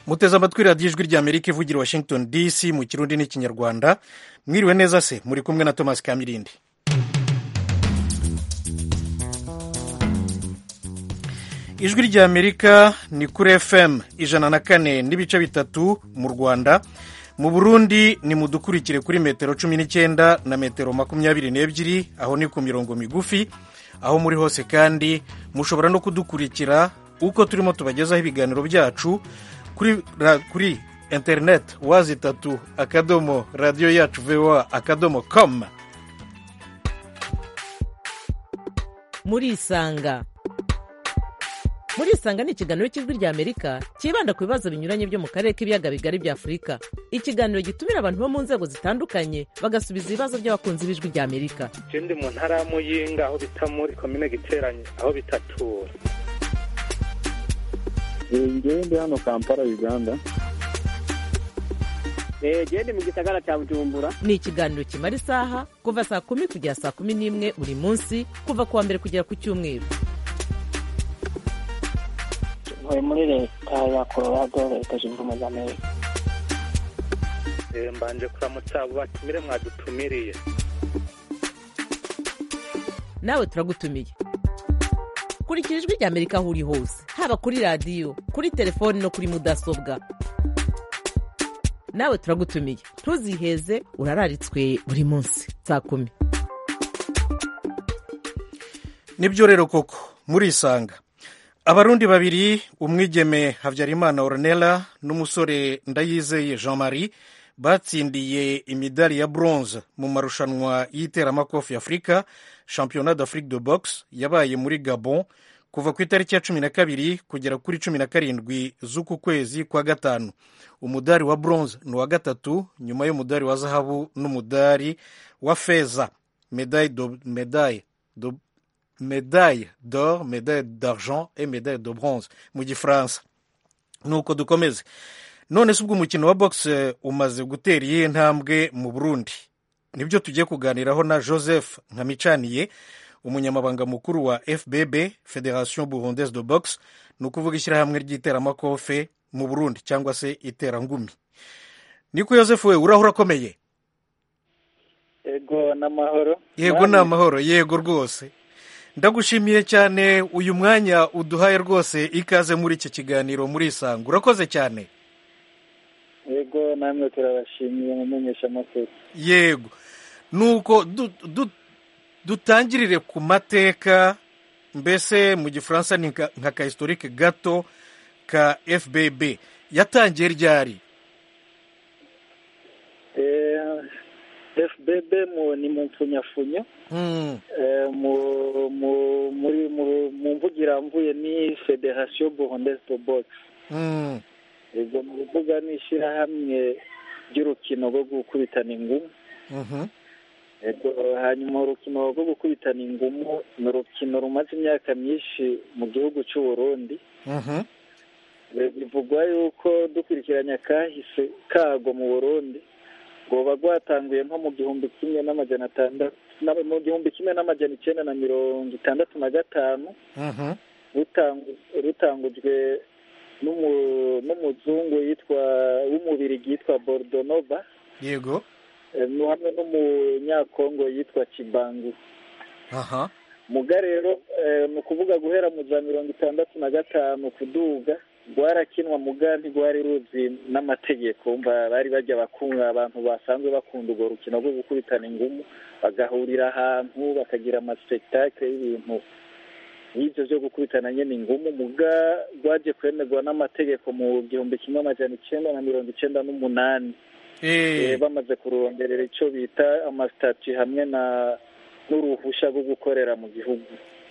muteze amatwi radiyo ijwi ry'amerika ivugira washington dc mu kirundi n'ikinyarwanda mwiriwe neza se muri kumwe na thomas kamirindi ijwi ry'amerika ni kuri fm ijana na kane n'ibice bitatu mu rwanda mu burundi ni mudukurikire kuri metero cumi n'icyenda na metero makumyabiri n'ebyiri aho ni ku mirongo migufi aho muri hose kandi mushobora no kudukurikira uko turimo tubagezaho ibiganiro byacu kuri, ra, kuri interineti wazi itatu akadomo radiyo yacu voa akadomo com murisanga murisanga ni ikiganiro cy'ijwi rya amerika cyibanda ku bibazo binyuranye byo mu karere k'ibiyaga bigari bya afurika ikiganiro gitumira abantu bo mu nzego zitandukanye bagasubiza ibibazo by'abakunzi b'ijwi rya amerika ndi mu ntara ya muyinga aho bita muri komine giteranye aho bitatura ngewe ndi hano kampala uganda gende mu gisagara cya bujumbura ni ikiganiro kimara isaha kuva saa kumi kugera saa kumi n'imwe buri munsi kuva ku wa mbere kugera ku cyumweru ntuye muri leta ya colorado leta zunze ubumwe za amerika mbanje kuramutsa abo batumire mwadutumiriye nawe turagutumiye kurikira ijwi rya amerika aho uri hose haba kuri radiyo kuri telefoni no kuri mudasobwa nawe turagutumiye ntuziheze urararitswe buri munsi saa kumi nibyo rero koko murisanga abarundi babiri umwigeme habyarimana ornella n'umusore ndayizeye jean marie batsindiye imidari ya bronze mu marushanwa y'iteramakofi afurika championnat d'afrique de boxe yabaye muri gabon kuva ku itariki ya cumi na kabiri kugera kuri cumi na karindwi z'uku kwezi kwa gatanu umudari wa bronze ni uwa gatatu nyuma y'umudari wa zahabu n'umudari wa feza medaille de, medaille de, medaille d'or medaille d'argent et medaille de bronze mu gifaransa nuko dukomeze none se ubwo umukino wa boxe umaze gutera iyihe ntambwe mu burundi nibyo tugiye kuganiraho na joseph nkamicaniye umunyamabanga mukuru wa fbb federation burundaise de boxe ni ukuvuga ishyirahamwe ry'iteramakofe mu burundi cyangwa se iterangumi niko joseph we urahura akomeye yego n'amahoro yego ni amahoro yego rwose ndagushimiye cyane uyu mwanya uduhaye rwose ikaze muri iki kiganiro muri isanga urakoze cyane yego namwe turabashimiye mu menyeshamakuru yego nuko dutangirire ku mateka mbese mu gifaransa ni nka ka historike gato ka fbb yatangiye ryari fbb ni mu mpfunyafunyo mu mvugiramvuye ni federasiyo burundaise de boxe ubwo mu rubuga ni ishyirahamwe ry'urukino rwo gukubitana ingumu hanyuma urukino rwo gukubitana ingumu ni urukino rumaze imyaka myinshi mu gihugu cy'u Burundi bivugwa yuko dukurikiranya kahise kago mu burundi rwoba rwatanguye nko mu gihumbi kimwe n'amajana atandatu mu gihumbi kimwe n'amajana icyenda na mirongo itandatu na gatanu rutangujwe n'umuzungu yitwa w'umubirigi yitwa bordonoba yego hamwe n'umunyakongo yitwa kibangu muga rero ni ukuvuga guhera mu za mirongo itandatu na gatanu kuduga rwarakinwa muga ntirwari ruzi n'amategeko bari bajya bakunga abantu basanzwe bakunda urwo rukino rwo gukubitana ingumu bagahurira ahantu bakagira amasipetakire y'ibintu y'ibyo byo gukubitana nyine ingumu muga rwaje kwemerwa n'amategeko mu gihumbi kimwe amajana icyenda na mirongo icyenda n'umunani bamaze kuronderera icyo bita amasitati hamwe na n'uruhushya rwo gukorera mu gihugu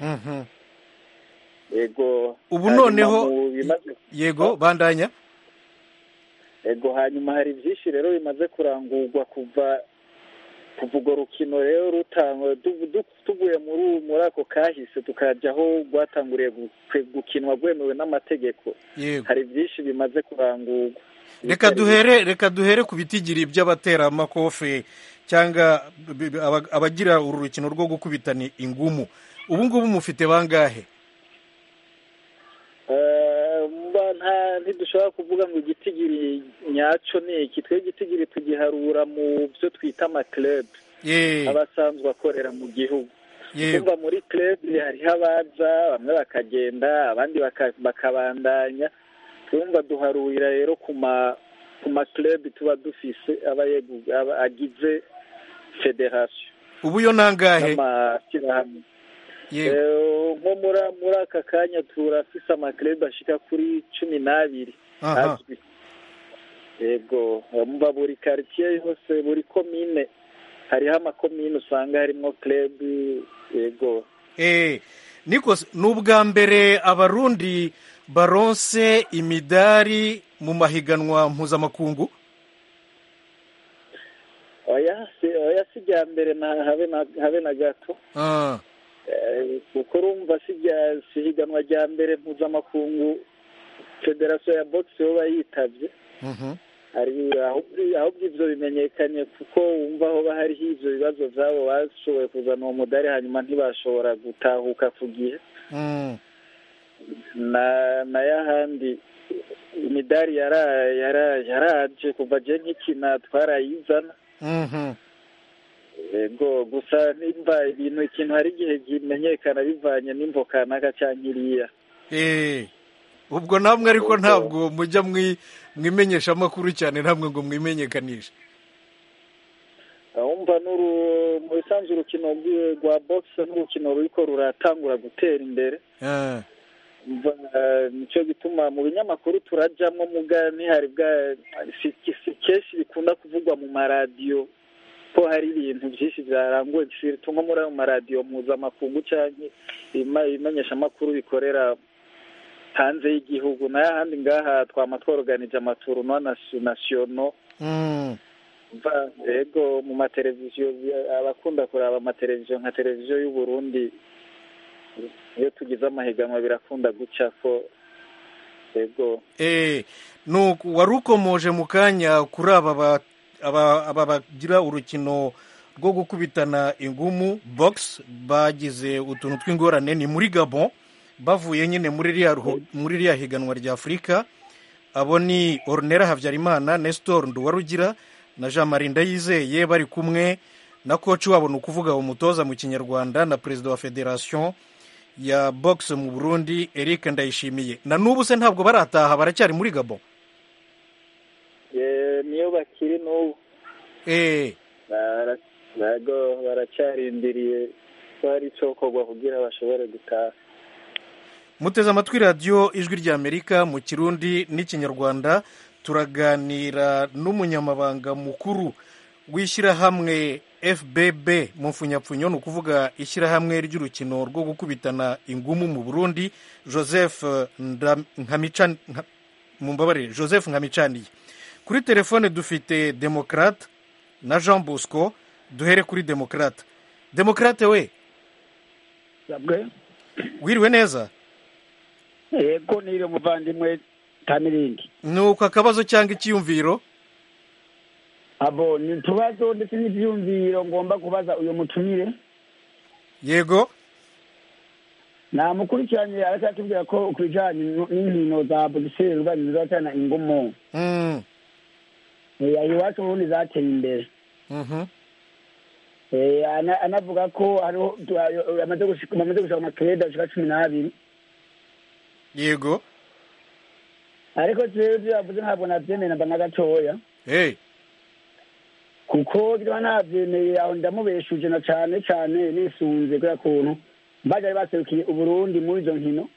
yego ubu noneho yego bandanya yego hanyuma hari byinshi rero bimaze kurangurwa kuva kuva urwo rukino rero rutangwa tuvuye muri ako kahise tukajya aho rwatanguriye gukinwa rwemewe n'amategeko hari byinshi bimaze kurangurwa reka duhere reka duhere ku bitigiri by'abateramakofe cyangwa abagira uru rukino rwo gukubitana ingumu ubu ngubu mufite bangahe ntidushobora kuvuga ngo igitigiri nyaco ni iki twe igitigiri tugiharura mu byo twita amakirebu aba asanzwe akorera mu gihugu kumva muri club hariho abaza bamwe bakagenda abandi bakabandanya twumva duharurira rero ku ma ku ma club tuba dufise aba agize federation ubu yo nangahe n'amashyirahamwe nko muri aka kanya turafise amakirebu ashika kuri cumi n'abiri azwi yego mba buri karitsiye yose buri komine hariho amakomine usanga harimo kirebu yego nikose ni ubwa mbere abarundi baronse imidari mu mahiganwa mpuzamakungu oya si irya mbere habe na gato kuko urumva si higanwa rya mbere mpuzamakungu federasiyo ya bogisi yo yitabye ahubwo ibyo bimenyekanye kuko wumva aho hariho ibyo bibazo byabo bashoboye kuzana uwo mudari hanyuma ntibashobora gutahuka ku gihe na y'ahandi imidari yaraje kuva je nkikina twarayizana yego gusa nimba ibintu ikintu hari igihe kimenyekana bivanye n'imvo kanaka cyangwa iriya ubwo namwe ariko ntabwo mujya mwimenyesha amakuru cyane ntabwo ngo mwimenyekanishe wumva mu bisanzwe urukino rwa bogisi n'urukino ruriko ruratangura gutera imbere nicyo gituma mu binyamakuru turajyamo muga ntihari bwa si kenshi bikunda kuvugwa mu maradiyo ko hari ibintu byinshi byaranguwe nko muri ayo maradiyo mpuzamakungu cyangwa ibimenyeshamakuru bikorera hanze y'igihugu n'ahandi ngaha twama tworoganije amaturuno nasiyono yego mu mateleviziyo abakunda kureba amateleviziyo nka televiziyo y'u Burundi iyo tugize amahiganwa birakunda guca ko yego wari ukomoje mu kanya kuri aba aba bagira urukino rwo gukubitana ingumu bogisi bagize utuntu tw'ingorane ni muri gabon bavuye nyine muri ririya higanwa rya afurika abo ni orunera habyarimana nestor nduwarugira na jean marie ndayizeye bari kumwe na koci wabo ni ukuvuga umutoza mu kinyarwanda na perezida wa federasiyo ya bogisi mu burundi eric ndayishimiye na n'ubu se ntabwo barataha baracyari muri gabon niyo bakiri n'ubu baracyarindiriye ko hari icyo kogwa kugira bashobore gutaha muteze amatwi radiyo ijwi ry'amerika mu kirundi n'ikinyarwanda turaganira n'umunyamabanga mukuru w'ishyirahamwe fbb mu mfunyapfunyo ni ukuvuga ishyirahamwe ry'urukino rwo gukubitana ingumu mu burundi joseph mumbabarire joseph nkamicaniye kuri telefone dufite demokarate na jean bosco duhere kuri demokarate demokarate we wiriwe neza yego nire umuvandimwe tamirindi ni uko akabazo cyangwa icyiyumviro abo ni utubazo ndetse n'ibyiyumviro ngomba kubaza uyu mutumire yego namukurikiranye aracyatubwira ko ku bijyanye n'inkino za bugiseri urwanya zizatana ingumu iwacu ubundi zateye imbere anavuga ko hariho bamaze gushaka amakirede ashika cumi n'abiri yego ariko rero ibyo yavuze ntabwo nabyemeye namba na gatoya kuko biba nabyemeye aho ndamubeshuje na cyane cyane nisunze kubera kuntu bajya baserukiye uburundi muri izo nkino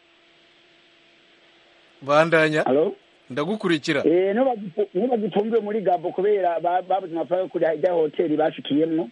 bandanya ndagukurikira niyo bagipfumbiwe muri gabo kubera babuze amafaranga yo kujya ijya hoteli bashikiyemo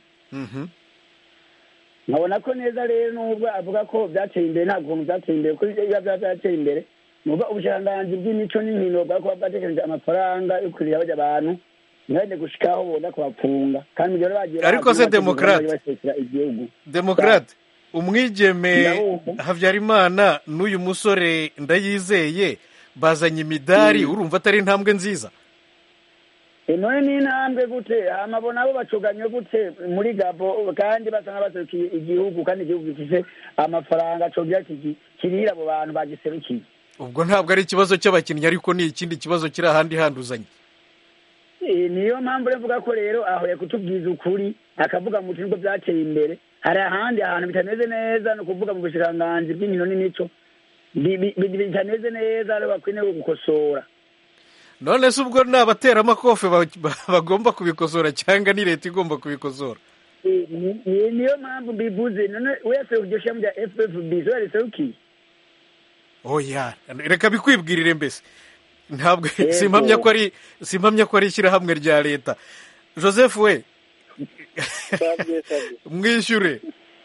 nkabona ko neza rero nubwo avuga ko byateye imbere nta kuntu byateye imbere kuko iyo byaba byateye imbere nubwo ubushiranganji bw'imico n'inkino bwa kuba bwatekereje amafaranga yo kurira bajya abantu ntibajye gushikaho bonda kubapfunga kandi mu gihe bagiye ariko se demokarate demokarate umwigeme habyarimana n'uyu musore ndayizeye bazanye imidari urumva atari intambwe nziza none ni intambwe gute amabona abo bacuganye gute muri gabo kandi basa nk'abaserukiye igihugu kandi igihugu gifite amafaranga acungira kirira abo bantu bagiserukiye ubwo ntabwo ari ikibazo cy'abakinnyi ariko ni ikindi kibazo kiri ahandi handuzanye niyo mpamvu uravuga ko rero aho yakutubwiza ukuri akavuga mu nubwo byateye imbere hari ahandi ahantu bitameze neza ni ukuvuga mu bushiranganzi bw'inkino n'imico bitameze neza rero bakwiriye gukosora none se ubwo ni abateramakofe bagomba kubikosora cyangwa ni leta igomba kubikosora niyo mpamvu mbivuze none wese iryo shami rya ffb zo yariserukiye oya reka bikwibwirire mbese ntabwo simpamya ko ari simpamya ko ari ishyirahamwe rya leta joseph we mwishyure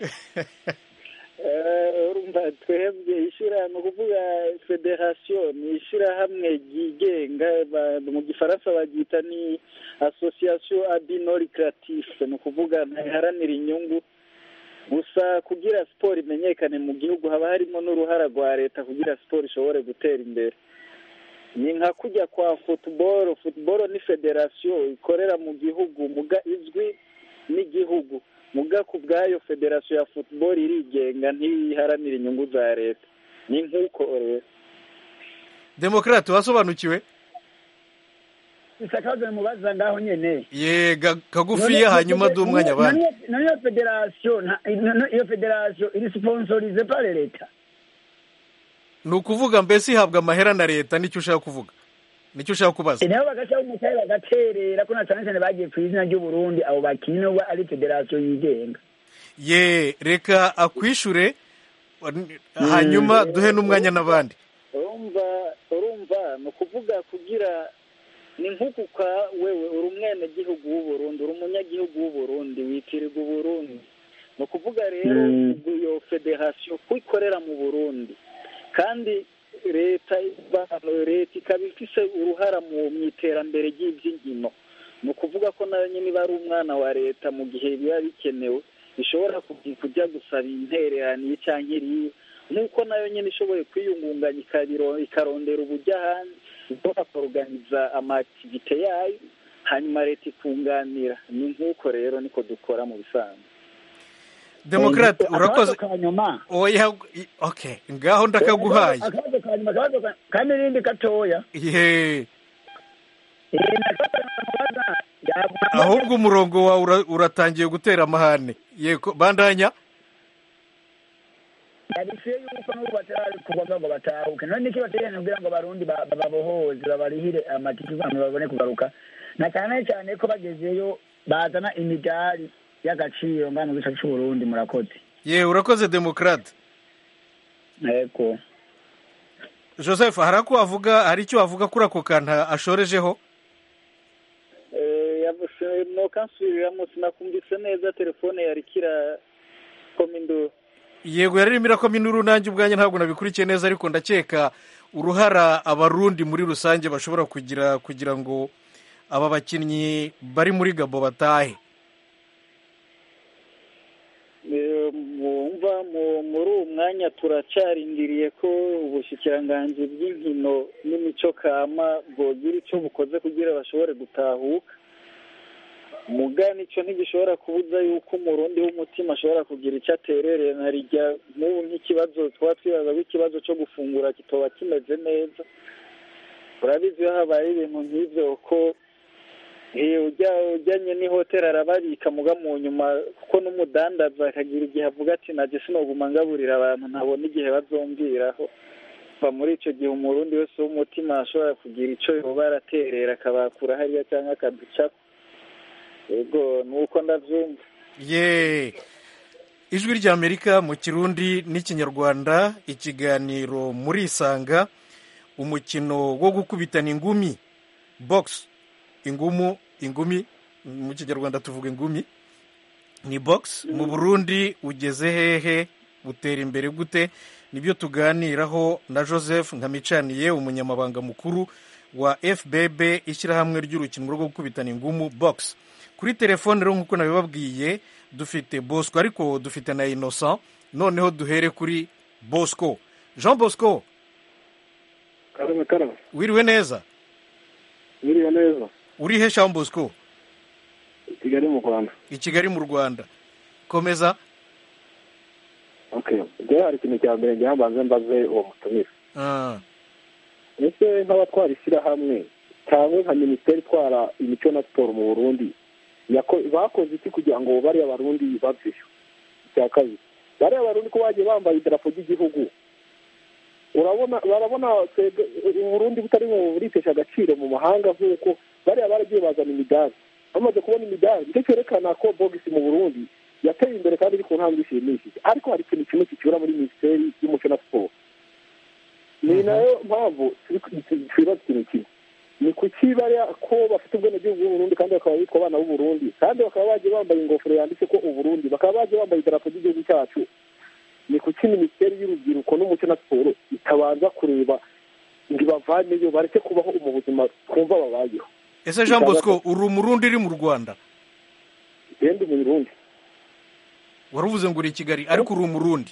urumva twebwe ishyirahamwe kuvuga federasiyo ni ishyirahamwe ryigenga mu gifaransa baryita ni asosiyasiyo abinori karatife ni ukuvuga ntiharanira inyungu gusa kugira siporo imenyekane mu gihugu haba harimo n'uruhara rwa leta kugira siporo ishobore gutera imbere ni nka kujya kwa futuboro futuboro ni federasiyo ikorera mu gihugu muga izwi n'igihugu muga ku bwayo federasiyo ya futuboro irigenga ntiharanira inyungu za leta ni nk'uko rero demokarate wasobanukiwe gusa akabazo mubaza ngaho nyine ye kagufiya hanyuma duha umwanya abandi none iyo federasiyo iyo federasiyo iri siponsorize pare leta ni ukuvuga mbese ihabwa amahera na leta nicyo ushaka kuvuga nicyo ushaka kubaza nabo bagashyiraho umutahe bagaterera ko na cyane cyane bagiye ku izina ry'uburundi abo bakinnyi nubwo ari federasiyo yigenga ye reka akwishure hanyuma duhe n'umwanya n'abandi urumva urumva ni ukuvuga kugira ni nk'ukuka wewe uri umwenegihugu w'uburundi uri umunyagihugu w'uburundi witirirwa uburundi ni ukuvuga rero iyo federasiyo ko ikorera mu burundi kandi leta leta ikaba ifite uruhara mu iterambere ry'iby'inkino ni ukuvuga ko nayo nyine iba ari umwana wa leta mu gihe biba bikenewe ishobora kujya gusaba intererano cyangwa iriya nk'uko nayo nyine ishoboye kwiyungunganya ikarondera ubujya hanze ishobora kuruganiza amakitivite yayo hanyuma leta ikunganira ni nk'uko rero niko dukora mu bisanzwe demokarate urakoze oya oke ngaho ndakaguhaye akabazo ka nyuma akabazo kandi n'irindi gatoya ye ahubwo umurongo wawe uratangiye gutera amahane yego bandanya yabishuye yuko n'ubu batari kugombwa ngo batahuke none niki bateganya kugira ngo abarundi bababohoze babarihire amatike kugira ngo babone kugaruka na cyane cyane ko bagezeyo bazana imidari y'agaciro ngana mu gice cy'uburundi murakoze ye urakoze demokarate yego joseph hari ako wavuga hari icyo wavuga kuri ako kantu ashorejeho nokansubiriramo sinakumvise neza telefone yari kira kominduru yego yari irimo irakoma induru nanjye ubwanjye ntabwo nabikurikiye neza ariko ndakeka uruhara abarundi muri rusange bashobora kugira kugira ngo aba bakinnyi bari muri gabo batahe wumva muri uwo mwanya turacarindiriye ko ubushikiranganji bw'inkino n'imico kama bwogira icyo bukoze kugira bashobore gutahuka muga nicyo ntigishobora kubuza yuko umurundi w'umutima ashobora kugira icyo aterereye na rijya nk'ubu nk'ikibazo twaba twibaza ko ikibazo cyo gufungura kitoba kimeze neza urabizi iyo habaye ibintu nk'ibyo ko ujyanye n'ihoteli arababika muga mu nyuma kuko n'umudandaza akagira igihe avuga ati najye sinoguma ngaburira abantu ntabona igihe bazombwiraho kuva muri icyo gihe umurundi wese w'umutima ashobora kugira icyo yoba araterera akabakura hariya cyangwa akaducako yego ni uko ndabyumva ye ijwi ry'amerika mu kirundi n'ikinyarwanda ikiganiro muri isanga umukino wo gukubitana ingumi bogisi ingumu ingumi mu kinyarwanda tuvuga ingumi ni bogisi mu burundi ugeze hehe utera imbere gute nibyo tuganiraho na joseph nkamicaniye umunyamabanga mukuru wa fbb ishyirahamwe ry'urukino rwo gukubitana ingumu bogisi kuri telefone rero nk'uko nabibabwiye dufite bosco ariko dufite na innocent noneho duhere kuri bosco jean bosco karame karame wiriwe neza wiriwe neza uri he jean bosco i kigali mu rwanda i kigali mu rwanda komeza okay njyewe hari ikintu cya mbere njyewe mbanze mbaze uwo mutumire ese nk'abatwara ishyirahamwe cyangwa nka minisiteri itwara imico na siporo mu burundi bakoze iki kugira ngo bariya barundi babyeyo icya kabiri bariya barundi ko bagiye bambaye idarapo ry'igihugu urabona barabona uburundi butari buritesha agaciro mu mahanga nk'uko bariya baragiye bazana imidari bamaze kubona imidari nicyo cyerekana ko bogisi mu burundi yateye imbere kandi iri ku ntambwe ishimishije ariko hari ikintu kimwe kikibura muri minisiteri y'umuco na siporo ni nayo mpamvu twibaza ikintu kimwe ni kuki bariya ko bafite ubwenegihugu bw'uburundi kandi bakaba bitwa abana b'uburundi kandi bakaba bagiye bambaye ingofero yanditse ko uburundi bakaba bagiye bambaye idarapo ry'igihugu cyacu ni kuki minisiteri y'urubyiruko n'umuco na siporo itabanza kureba ngo ibavaneyo bareke kubaho mu buzima twumva babayeho ese jean bosco uri umurundi uri mu rwanda genda umurundi wari uvuze ngo uri i kigali ariko uri umurundi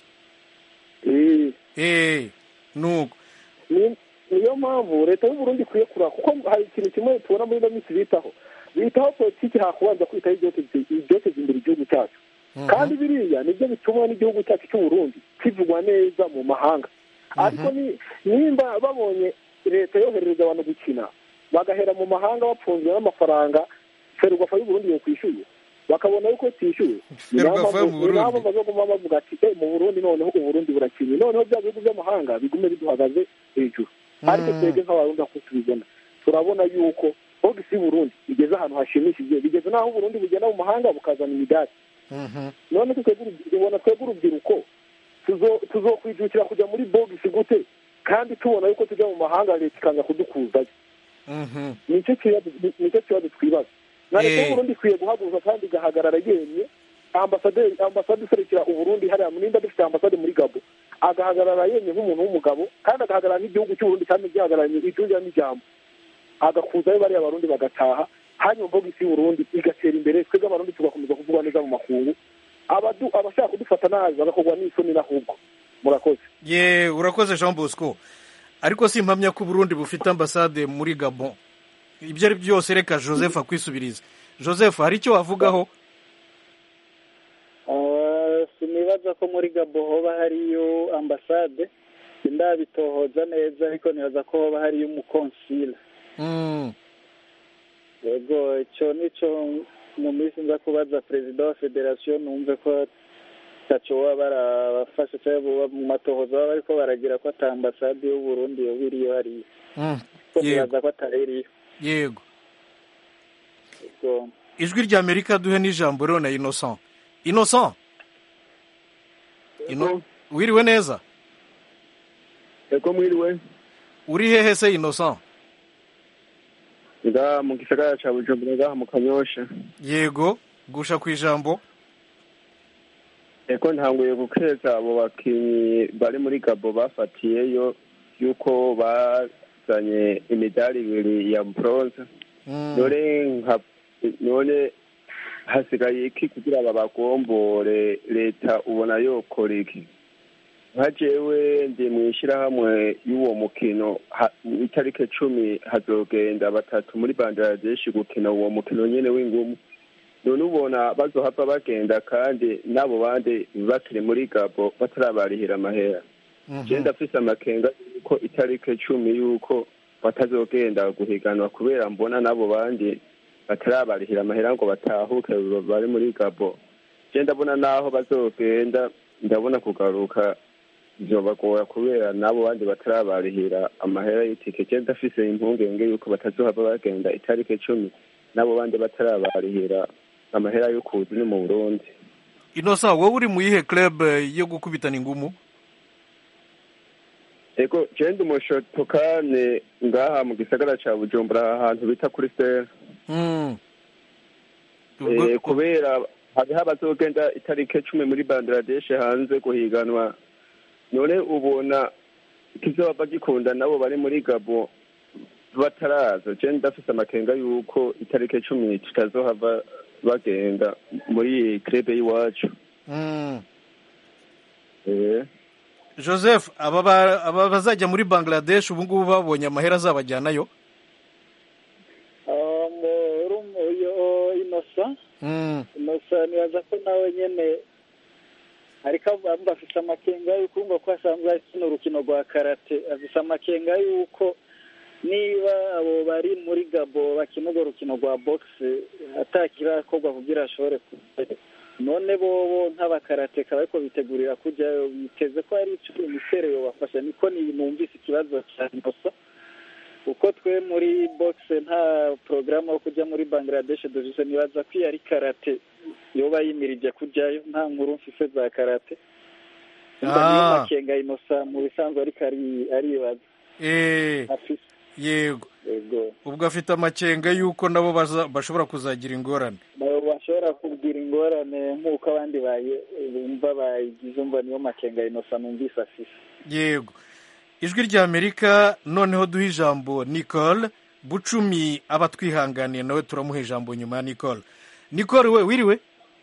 eee nuko niyo mpamvu leta y'uburundi ikwiye kureba kuko hari ikintu kimwe tubona muri ino minsi bitaho bitaho politiki hakubanza kwitaho ibyoteza imbere igihugu cyacu kandi biriya nibyo bituma n'igihugu cyacu cy'uburundi kivugwa neza mu mahanga ariko nimba babonye leta yoherereza abantu gukina bagahera mu mahanga bapfunzwe n'amafaranga ferwafa y'uburundi yokwishyuye bakabona yuko tishyuwe nabo bazoguma bavuga ati mu burundi noneho uburundi burakinnye noneho bya bihugu by'amahanga bigume biduhagaze hejuru ariko twebwe nk'abarundi ako tubibona turabona yuko bogisi y'uburundi igeze ahantu hashimishije bigeze n'aho uburundi bugenda mu mahanga bukazana imidari none tubona twebwe urubyiruko tuzokwijukira kujya muri bogisi gute kandi tubona yuko tujya mu mahanga leta ikanga kudukuzayo nicyo kibazo twibaza na leta y'uburundi ikwiye guhaguruka kandi igahagarara yemye ambasaderi ambasade iserukira uburundi hariya nimba dufite ambasade muri gabo agahagarara yemye nk'umuntu w'umugabo kandi agahagarara n'igihugu cy'uburundi kandi gihagararanye icyuya n'ijambo agakuzayo bariya barundi bagataha hanyuma mbogisi y'uburundi igatera imbere twebwe abarundi tugakomeza kuvugwa neza mu makungu abashaka kudufata nabi bagakorwa n'isoni n'ahubwo murakoze ye urakoze jean bosco ariko si impamya ko uburundi bufite ambasade muri gabon ibyo ari byose reka joseph akwisubiriza joseph hari icyo wavugaho sinibaza ko muri gabo hoba hariyo ambasade ndabitohoza neza ariko nibaza ko hoba hariyo umukonsila yego icyo nicyo mu minsi nza kubaza perezida wa federasiyo numve ko ntacyo baba barabafashe cyangwa mu matohoza baba ariko baragira ko ata ambasade y'uburundi yoba iriyo hariya ko nibaza ko ataririyo yego ijwi rya amerika duhe n'ijambo rero na innocent innocent wiriwe neza ego mwiriwe uri hehe se innocent nga mu gisagara ca bujumbura ngaha mu kanyosha yego gusha ku ijambo eko ntanguye gukeza abo bakinyi bari muri gabo bafatiyeyo yuko bazanye imidari ibiri ya bronze none nka none hasigaye iki kugira babagombore leta ubona yokora iki nka jewe ndi mu ishyirahamwe y'uwo mukino itariki cumi hazogenda batatu muri bangladesh gukina uwo mukino nyine w'ingumu none ubona bazohava bagenda kandi n'abo bandi bakiri muri gabo batarabarihira amahera je ndafise amakenga yuko itariki cumi yuko batazogenda guhiganwa kubera mbona n'abo bandi batarabarihira amahera ngo batahuke bari muri gabo je ndabona n'aho bazogenda ndabona kugaruka bizobagora kubera n'abo bandi batarabarihira amahera y'itike je ndafise impungenge yuko batazohava bagenda itariki cumi n'abo bandi batarabarihira amahera yo kuza ni mu burundi inosa wowe uri mu yihe club yo gukubitana ingumu ego je ndi umushotokane ngaha mu gisagara ca bujumbura ahantu bita kuri sera kubera hariho abazogenda itariki cumi muri bangladesh hanze guhiganwa none ubona kizoba gikunda nabo bari muri gabo bataraza je ndafise amakenga yuko itariki cumi tutazohava bagenda muri krebe y'iwacu joseph aba bazajya muri bangladesh ubu ngubu babonye amahera azabajyanayo inosa inosa nibaza ko nawe nyine ariko bafite amakenga y'uko ngo ko asanzwe akina urukino rwa karate afite amakenga y'uko niba abo bari muri gabo bakina urwo rukino rwa bogisi atakirakorwa kugira ashobore kujyayo none bobo nk'abakarateka bariko bitegurira kujyayo biteze ko hari ico imitere yobafasha niko numvise ikibazo ca inosa uko twe muri bogisi nta porogaramu yo kujya muri bangladesh dufise nibaza ko iyo ari karate yoba yimirije kujyayo nta nkuru mfise za karate umva niyo makenga inosa mu bisanzwe ariko aribaza afise yego yego ubwo afite amakenga y'uko nabo bashobora kuzagira ingorane nabo bashobora kugira ingorane nk'uko abandi bumva bayigize umva niyo makenga inosa numvise afise yego ijwi ry'amerika noneho duha ijambo nicole bucumi aba twihanganiye nawe turamuha ijambo nyuma ya nicole nicole we wiriwe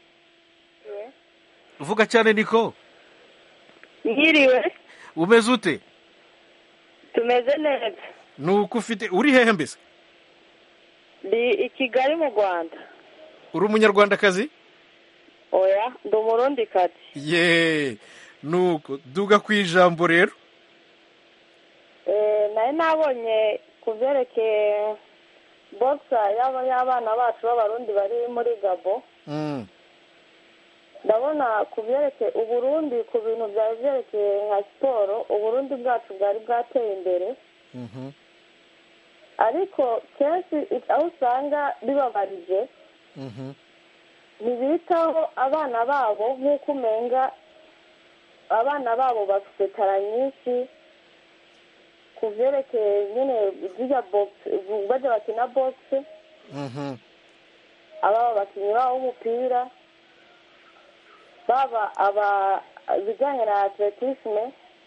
uvuga cyane nicole Ngiriwe umeze ute tumeze neza ni uko ufite uri hehe mbese ndi i kigali mu rwanda uri umunyarwandakazi oya ndi umurundikazi ye nuko duga ku ijambo rero nari nabonye ku byerekeye bogisa y'abana bacu b'abarundi bari muri gabo ndabona ku byerekeye uburundi ku bintu byari byerekeye nka siporo uburundi bwacu bwari bwateye imbere ariko kenshi aho usanga bibabarije ntibitaho abana babo nk'uko umenga abana babo bafite tara nyinshi ku byerekeye nyine zirya bogisi bajya bakina bogisi aba abakinnyi babo b'umupira baba aba ibijyanye na atletisme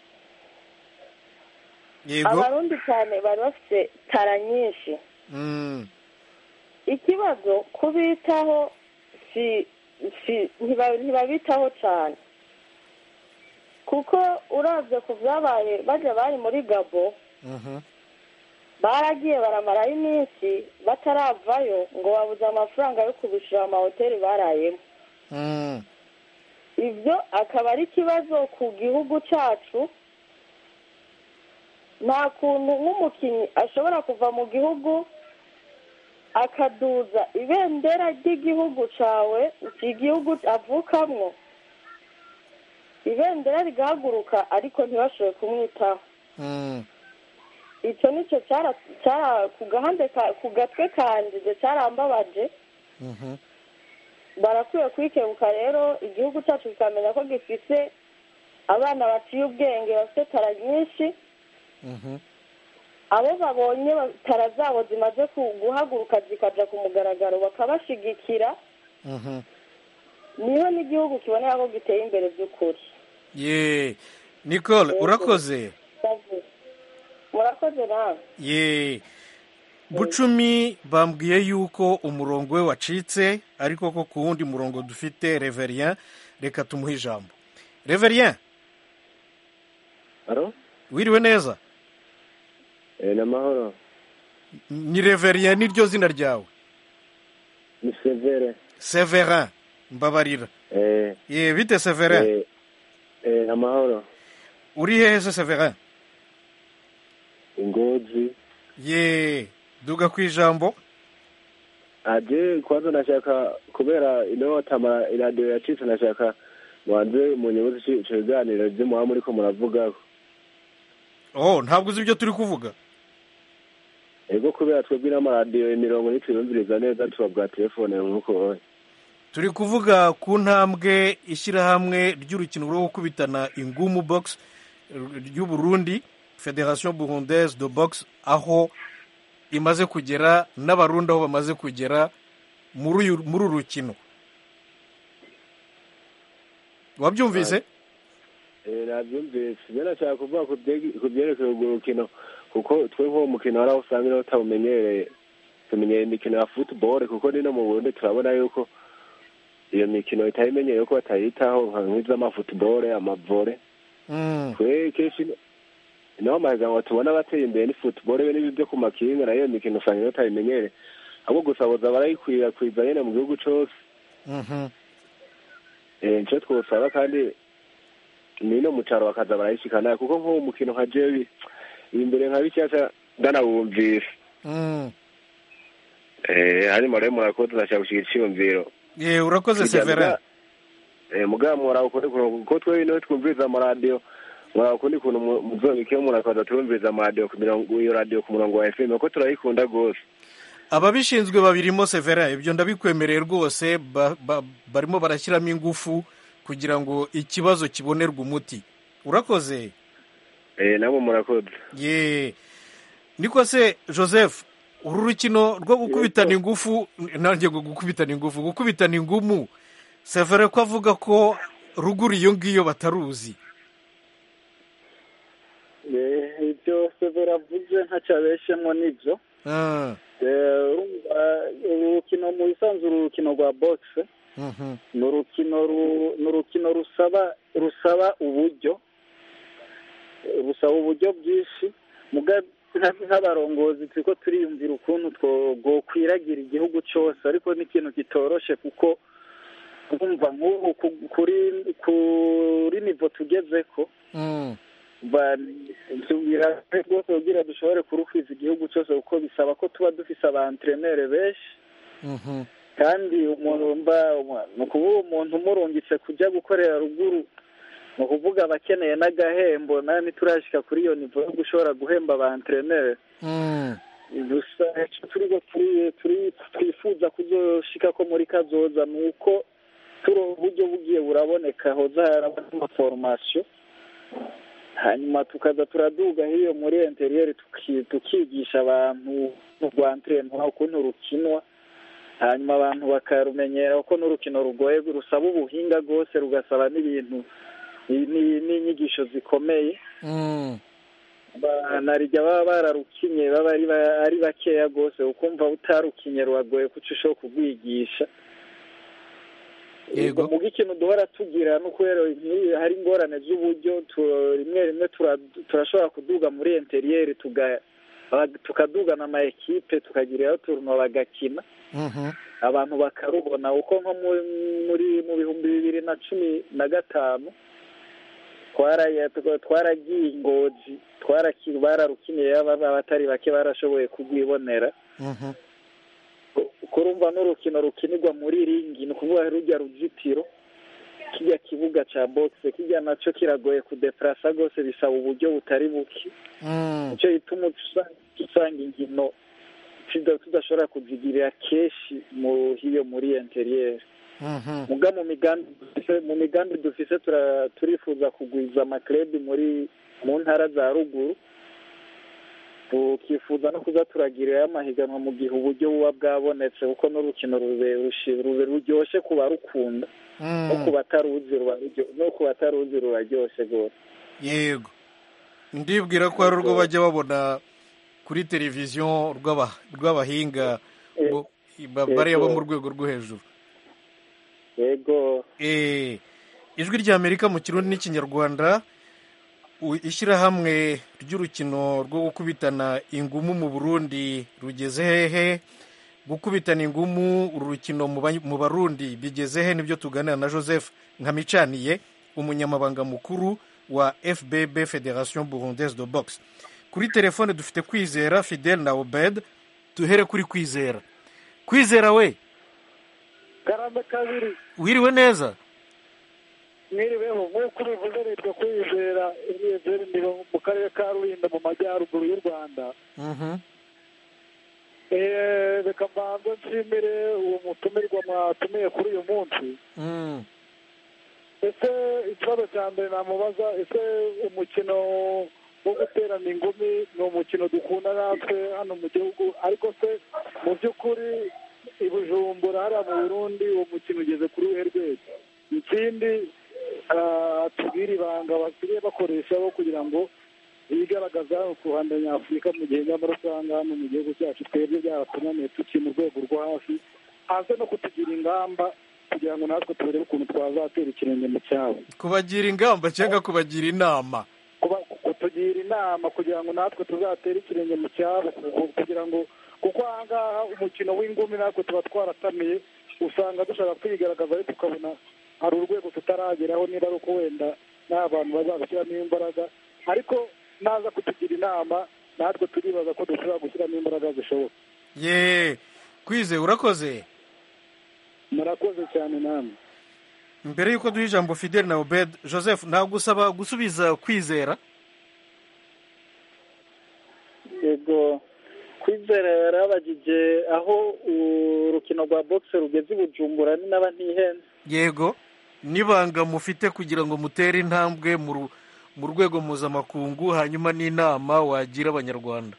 abarundi cyane bari bafite tara nyinshi ikibazo kubitaho ntibabitaho cyane kuko urabye ku byabaye bajya bari muri gabo baragiye baramarayo iminsi bataravayo ngo babuze amafaranga yo kubishyura amahoteli barayemo ibyo akaba ari ikibazo ku gihugu cyacu nta kuntu nk'umukinnyi ashobora kuva mu gihugu akaduza ibendera ry'igihugu cyawe igihugu avukamo ibendera rigahaguruka ariko ntibashobore kumwitaho icyo nicyo ku gahande ku gatwe kanjye cyarambabaje barakwiye kwikebuka rero igihugu cyacu kikamenya ko gifite abana baciye ubwenge bafite tara nyinshi abo babonye tara zabo zimaze guhaguruka zikajya ku mugaragaro bakabashyigikira niho n'igihugu kibonera ko giteye imbere by'ukuri ye nicole urakoze murakoze nawe ye bucumi bambwiye yuko umurongo we wacitse ariko ko ku wundi murongo dufite reverien reka tumuhe ijambo reverien wiriwe neza ni amahoro ni reverien niryo zina ryawe ni severe severin mbabarira ye bite severin amahoro uri hehe se severin ingozi ye duga ku ijambo aje kwanza nashaka kubera ino tamara iradiyo yacitse nashaka mubanze mu nyungu z'ico biganiro vyo muba muriko muravugaho oh ntabwo uzi ibyo turi kuvuga ego kubera twebwe n'amaradiyo imirongo ntituyumviriza neza tubabwa telefone nk'uko turi kuvuga ku ntambwe ishyirahamwe ry'urukino rwo gukubitana ingumu box ry'uburundi federation burundaise de box aho imaze kugera n'abarundi aho bamaze kugera muri uru rukino wabyumvise nabyumvise ibyo nashaka kuvuga ku byerekeye urwo rukino kuko twe nk'uwo mukino hari aho usanga niba utawumenyereye tumenyereye imikino ya futuboro kuko ni no mu burundi turabona yuko iyo mikino itayimenyereye ko batayitaho nk'iz'amafutuboro amavore twe kenshi naho amahiganwa tubona bateye imbere ni futuboro be n'ibyo ku makinga nayo mikino usanga batayimenyere ahubwo gusa boza barayikwirakwiza nyine mu gihugu cyose nicyo twosaba kandi ni no mu cyaro bakaza barayishikana kuko nk'uwo mukino nka jewi imbere nka bishyashya ndanawumvise hanyuma rero murakoze ndashaka gushyira icyiyumviro ye urakoze severa mugabo murakora kuko twe ino twumviriza amaradiyo murakundi kuntu muzobikeho umuntu akaza turumviriza amaradiyo ku mirongo iyo radiyo ku murongo wa fm kuko turayikunda rwose ababishinzwe babirimo severa ibyo ndabikwemereye rwose barimo barashyiramo ingufu kugira ngo ikibazo kibonerwe umuti urakoze nabo murakoze ye niko se joseph uru rukino rwo gukubitana ingufu nanjye ngo gukubitana ingufu gukubitana ingumu severa ko avuga ko ruguru iyo ngiyo bataruzi ibyo severa avuze ntacyo abeshemo nibyo urukino mu bisanzwe urukino rwa bogisi ni urukino rusaba rusaba uburyo rusaba uburyo bwinshi nk'abarongozi turi ko turiyumvira ukuntu twokwiragira igihugu cyose ariko ni ikintu kitoroshe kuko twumva nk'ubu kuri nivo tugeze ko rwose kugira dushobore kurukwiza igihugu cyose kuko bisaba ko tuba dufise abantrenere benshi kandi umuntu mba ni ukuvuga umuntu umurungitse kujya gukorera ruguru ni ukuvuga abakeneye n'agahembo nawe ntiturashyika kuri iyo nivo yo gushobora guhemba abantrenere gusa twifuza kuzoshika ko muri kazoza ni uko turi uburyo bugiye buraboneka hoza haraba amaforomasiyo hanyuma tukaza turaduga hiyo muri interiyeri tukigisha abantu rwa ntrenwa ukuntu rukinwa hanyuma abantu bakarumenyera kuko n'urukino rugoye rusaba ubuhinga rwose rugasaba n'ibintu n'inyigisho zikomeye narijya baba bararukinye baba ari bakeya rwose ukumva utarukinye ruragoye kuko ushobora kurwigisha yego mu ikintu duhora tugira no kubera hari ingorane z'uburyo rimwe rimwe turashobora kuduga muri interiyeri tukadugana ama ekipe tukagirayo turuntu bagakina abantu bakarubona uko nko muri mu bihumbi bibiri na cumi na gatanu twaragiye ingozi bararukiniye abatari bake barashoboye kurwibonera kurumva n'urukino rukinirwa muri ringi ni ukuvuga rujya ruzitiro kijya kibuga cya bogisi kijya nacyo kiragoye kudeparasa rwose bisaba uburyo butari buke nicyo gituma usanga inkino tudashobora kuzigirira kenshi hiyo muri interiyeri muga mu migambi dufise turifuza kugwiza amakirebi muri mu ntara za ruguru tukifuza no kuza turagirirayo amahiganwa mu gihe uburyo buba bwabonetse kuko n'urukino ruryoshye ku barukunda no ku bataruzi ruraryoshye rwose yego ndibwira ko hari urwo bajya babona kuri televiziyo rw'abahinga bariya bo mu rwego rwo hejuru yego ijwi ry'amerika mu kirundi n'ikinyarwanda ishyirahamwe ry'urukino rwo gukubitana ingumu mu burundi rugeze hehe gukubitana ingumu uru rukino mu barundi bigeze he nibyo tuganira na joseph nkamicaniye umunyamabanga mukuru wa fbb federation burundaise de boxe kuri telefone dufite kwizera fidel na obed duhere kuri kwizera kwizera we karame kabiri wiriwe neza mwiriweho nk'uko ubivuze leta kwizera imyizere ni mu karere ka rulindo mu majyaruguru y'u rwanda reka mbanze nshimire uwo mutumirwa mwatumiye kuri uyu munsi ese ikibazo cya mbere namubaza ese umukino wo guterana ingumi ni umukino dukunda natwe hano mu gihugu ariko se mu by'ukuri i bujumbura hariya mu burundi uwo mukino ugeze kuri uruhe rwego ikindi tubwire ibanga basigaye bakoreshaho kugira ngo bigaragaza ku ruhande nyafurika mu gihe nyamara usanga hano mu gihugu cyacu twebwe byaratunaniye tukiri mu rwego rwo hasi hanze no kutugira ingamba kugira ngo natwe turebe ukuntu twazatera ikirenge mu cyabo kubagira ingamba cyangwa kubagira inama kutugira inama kugira ngo natwe tuzatere ikirenge mu cyabo kugira ngo kuko aha ngaha umukino w'ingumi natwe tuba twaratamiye usanga dushaka kwigaragaza ariko tukabona hari urwego tutarageraho niba ari uko wenda nta bantu bazabishyiramo imbaraga ariko naza kutugira inama natwe turibaza ko dushobora gushyiramo imbaraga zishoboka ye kwize urakoze murakoze cyane namwe mbere y'uko duha ijambo fidel na obed joseph nagusaba gusubiza kwizera yego kwizera yarabagije aho urukino rwa boxe rugeze i bujumbura ni n'aba ntihenze yego n'ibanga mufite kugira ngo mutere intambwe mu rwego mpuzamakungu hanyuma n'inama wagira abanyarwanda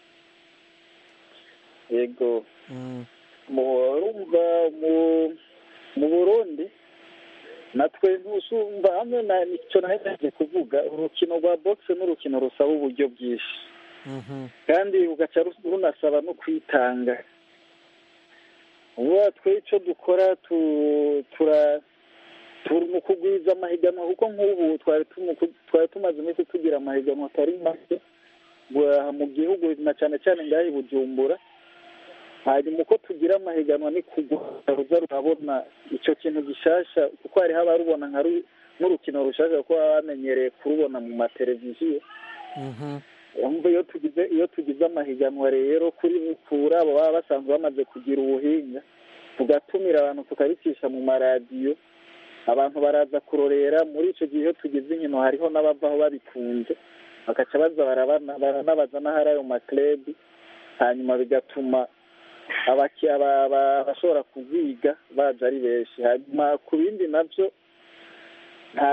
yego murumva mu burundi natwe ntusumva hamwe na nicyo nahejeje kuvuga urukino rwa boxe n'urukino rusaba uburyo bwinshi kandi rugaca runasaba no kwitanga ubu twe icyo dukora tura turi mu kugwiza amahiganwa kuko nk'ubu twari tumaze iminsi tugira amahiganwa atari make mu gihugu na cyane cyane ngaho i bujumbura hanyuma uko tugira amahiganwa ni ruza rurabona icyo kintu gishasha kuko hariho abarubona nk'urukino rushasha kuko baba bamenyereye kurubona mu mateleviziyo iyo tugize iyo tugize amahiganwa rero kuri kuri abo baba basanzwe bamaze kugira ubuhinga tugatumira abantu tukabicisha mu maradiyo abantu baraza kurorera muri icyo gihe iyo tugize inkino hariho n'abavaho babikunze bagaca baza baranabaza n'ahari ayo makirebi hanyuma bigatuma abashobora kuziga baza ari benshi hanyuma ku bindi nabyo nta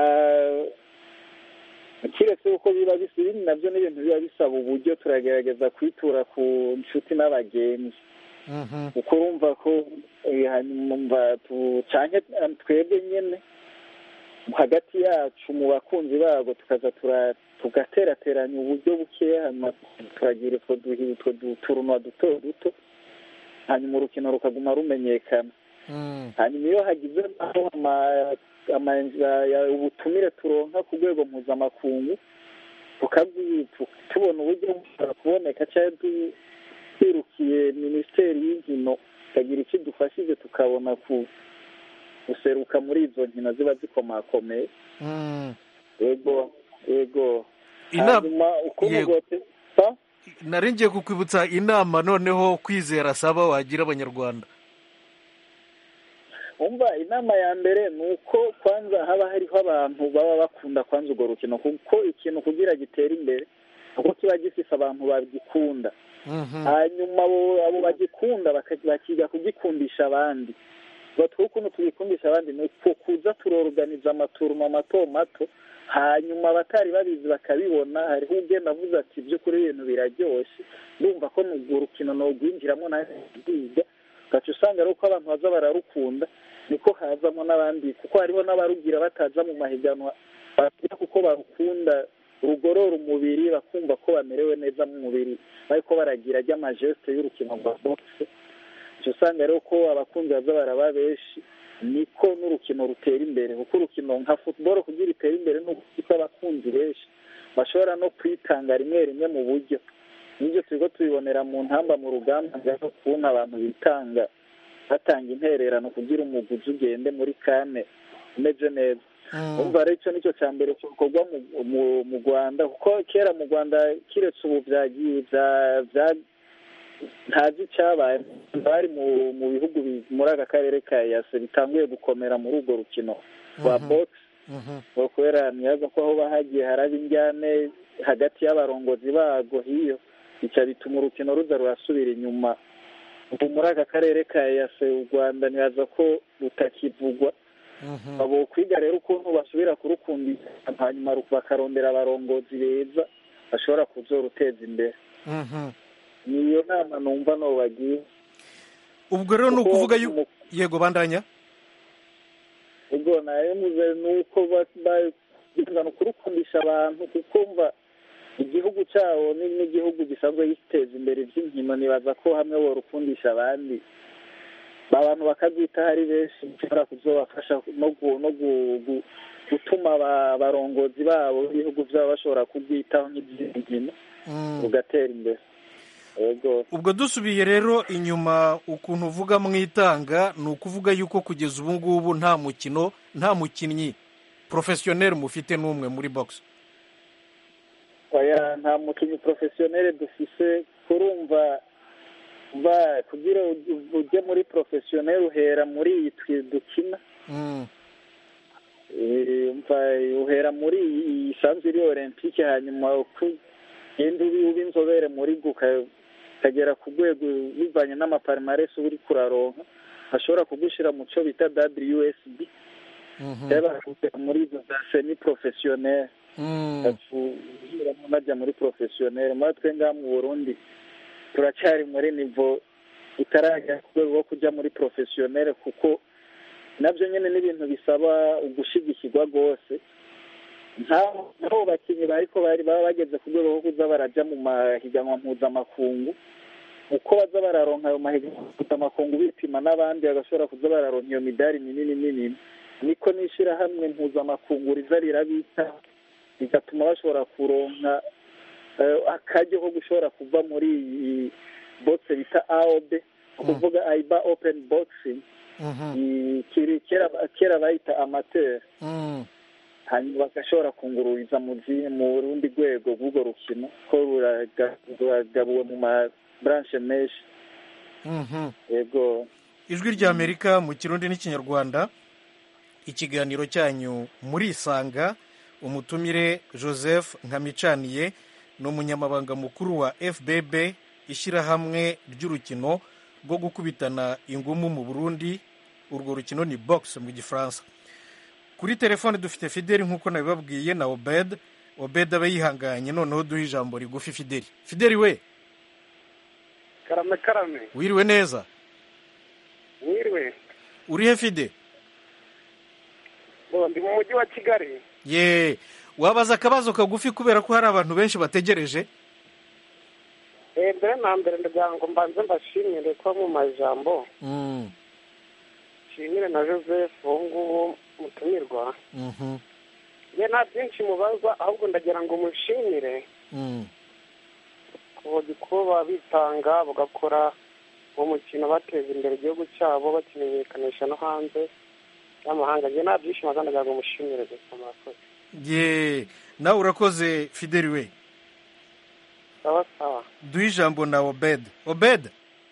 kiretse uko biba bisa ibindi nabyo ni ibintu biba bisaba uburyo turagerageza kwitura ku nshuti n'abagenzi kuko urumva ko hanyuma ducanye twebwe nyine hagati yacu mu bakunzi babo tukaza tugaterateranya uburyo bukeya hanyuma turagira utwo turunwa duto duto hanyuma urukino rukaguma rumenyekana hanyuma iyo hagize ubutumire turonka ku rwego mpuzamakungu tubona uburyo bushobora kuboneka cyangwa twirukiye minisiteri y'inkino ikagira icyo idufashije tukabona guseruka muri izo nkino ziba zikomakomeye yego yego hanyuma ukuntu nari ngiye kukwibutsa inama noneho kwizera asaba wagira abanyarwanda umva inama ya mbere ni uko kwanza haba hariho abantu baba bakunda kwanza urwo rukino kuko ikintu kugira gitere imbere kuko kiba gifite abantu bagikunda hanyuma abo bagikunda bakiga kugikundisha abandi batwe ukuntu tugikundisha abandi ni uko kuza turoruganiza amaturuma mato mato hanyuma abatari babizi bakabibona hariho ugenda avuze ati by'ukuri ibintu biraryoshye ndumva ko urwo rukino nurwinjiramo nawe rwiga ugaca usanga ari uko abantu baza bararukunda niko hazamo n'abandi kuko hariho n'abarugira bataza mu mahiganwa bagira kuko barukunda rugorora umubiri bakumva ko bamerewe neza mu mubiri ariko baragira ry'amajesite y'urukino rwa bogisi uca usanga rero ko abakunzi baza baraba benshi niko n'urukino rutera imbere kuko urukino nka futuboro kugira itere imbere ni uko abakunzi benshi bashobora no kwitanga rimwe rimwe mu buryo n'ibyo turiho tubibonera mu ntamba mu rugamba no kubona abantu bitanga batanga intererano kugira umuguzi ugende muri kane umeze neza umva rero icyo nicyo cya mbere gikorwa mu rwanda kuko kera mu rwanda kiretse ubu byagiye ntazi icyabaye bari mu bihugu muri aka karere ka yase bitanguye gukomera muri urwo rukino rwa bogisi kubera ntiyaza ko aho bahagiye haraba injyane hagati y'abarongozi bago hiyo bica bituma urukino ruza rurasubira inyuma ubu muri aka karere ka yase u rwanda ntibaza ko rutakivugwa abo kwiga rero ukuntu basubira kurukundisha hanyuma bakarondera abarongozi beza bashobora kuzoruteza imbere niyo nama numva no bagiye ubwo rero ni ukuvuga yego bandanya ubwo naremuze ni uko bagana kurukundisha abantu kuko mva igihugu cyabo n'igihugu gisanzwe giteza imbere iby'inkino nibaza ko hamwe borukundisha abandi abantu bakabwitaho ari benshi bishobora kuzobafasha no gutuma abarongozi babo b'ibihugu byabo bashobora kubwitaho nk'iby'izi nkino rugatera imbere ubwo dusubiye rero inyuma ukuntu uvuga mwitanga ni ukuvuga yuko kugeza ubu ngubu nta mukino nta mukinnyi porofesiyoneri mufite n'umwe muri bogisi oya nta mukinnyi porofesiyoneri dufise kurumva ba kugira ujye muri porofesiyoneri uhera muri iyi twe dukina mva uhera muri iyi isanzwe iri olympique hanyuma ugenda uba inzobere muri go ukagera ku rwego bivanye n'amaparimaresi uri kuraronka ashobora kugushyira mu cyo bita wsb yaba muri izo za semi porofesiyoneri najya muri porofesiyoneri muri twe ngaha mu burundi turacyari muri nivo itarajya ku rwego rwo kujya muri porofesiyoneri kuko nabyo nyine ni ibintu bisaba ugushyigikirwa rwose nk'abo bakinnyi bariko bari baba bageze ku rwego rwo kuza barajya mu mahiganwa mpuzamakungu uko baza bararonka ayo mahiganwa mpuzamakungu bipima n'abandi bagashobora kuza bararonka iyo midari minini minini niko n'ishyirahamwe mpuzamakungu riza rirabita bigatuma bashobora kuronka akaryo ko gushobora kuva muri iyi bogisi bita aob kuvuga ayiba openi bogisi kera bayita amateri hanyuma bagashobora kungururiza mu rundi rwego rw'urwo rukino ko ruragabuwe mu maburanshe menshi yego ijwi ry'amerika mu kirundi n'ikinyarwanda ikiganiro cyanyu murisanga umutumire joseph nkamicaniye ni umunyamabanga mukuru wa fbb ishyirahamwe ry'urukino rwo gukubitana ingumu mu burundi urwo rukino ni box mu gifaransa kuri telefone dufite fideli nk'uko nabibabwiye na obed obed aba yihanganye noneho duhe ijambo rigufi fideli fideli we karame karame wiriwe neza wiriwe uri he fide ndi mu mujyi wa kigali ye wabaza akabazo kagufi kubera ko hari abantu benshi bategereje mbere na mbere ndagira ngo mbanze mbashimire ko mu majambo nshimire na joseph ubu ngubu mutumirwa ye nta byinshi mubaza ahubwo ndagira ngo mushimire kuba bitanga bagakora uwo mukino bateza imbere igihugu cyabo bakimenyekanisha no hanze y'amahanga njye nta byinshi maze ndagira ngo mushimire gusa murakoze ye nawe urakoze fideli we sawa sawa duhe ijambo na obed obed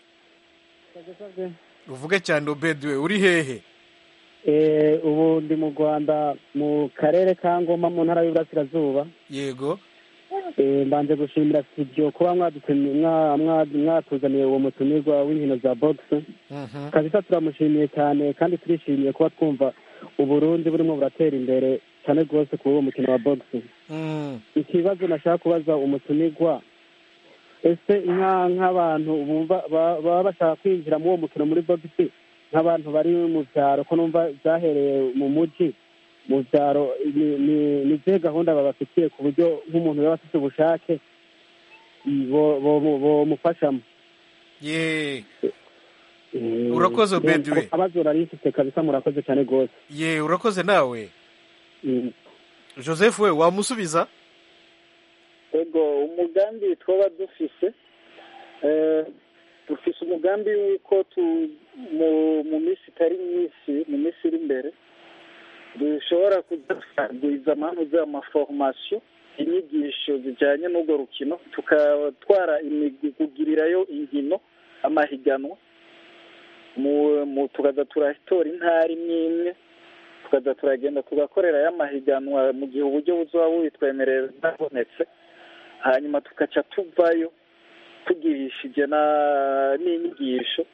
uvuge cyane obed we uri hehe ubu ndi mu rwanda mu karere ka ngoma mu ntara y'uburasirazuba yego mbanje gushimira studio kuba mwatuzaniye uwo mutumirwa w'inkino za bogisi kabisa turamushimiye cyane kandi turishimiye kuba twumva uburundi burimo buratera imbere cyane rwose kuri uwo mukino wa bogisi ikibazo nashaka kubaza umutumirwa ese nk'abantu baba bashaka kwinjira muri uwo mukino muri bogisi nk'abantu bari mu byaro ko numva byahereye mu mujyi mu byaro ni izihe gahunda babafitiye ku buryo nk'umuntu yaba afite ubushake bomufashamo ye urakoze obedi we abazo rifite kabisa murakoze cyane rwose ye urakoze nawe joseph we wamusubiza ego umugambi twaba dufise dufise umugambi w'uko mu minsi itari myinshi mu minsi iri imbere dushobora kudagwiza amahano z'amaforomasiyo inyigisho zijyanye n'urwo rukino tukatwara kugirirayo inkino amahiganwa tukaza turatora intara imwe imwe tukaza turagenda tugakorerayo amahiganwa mu gihe uburyo buzaba bubitwemerera bwabonetse hanyuma tugaca tuvayo tugirishije n'inyigisho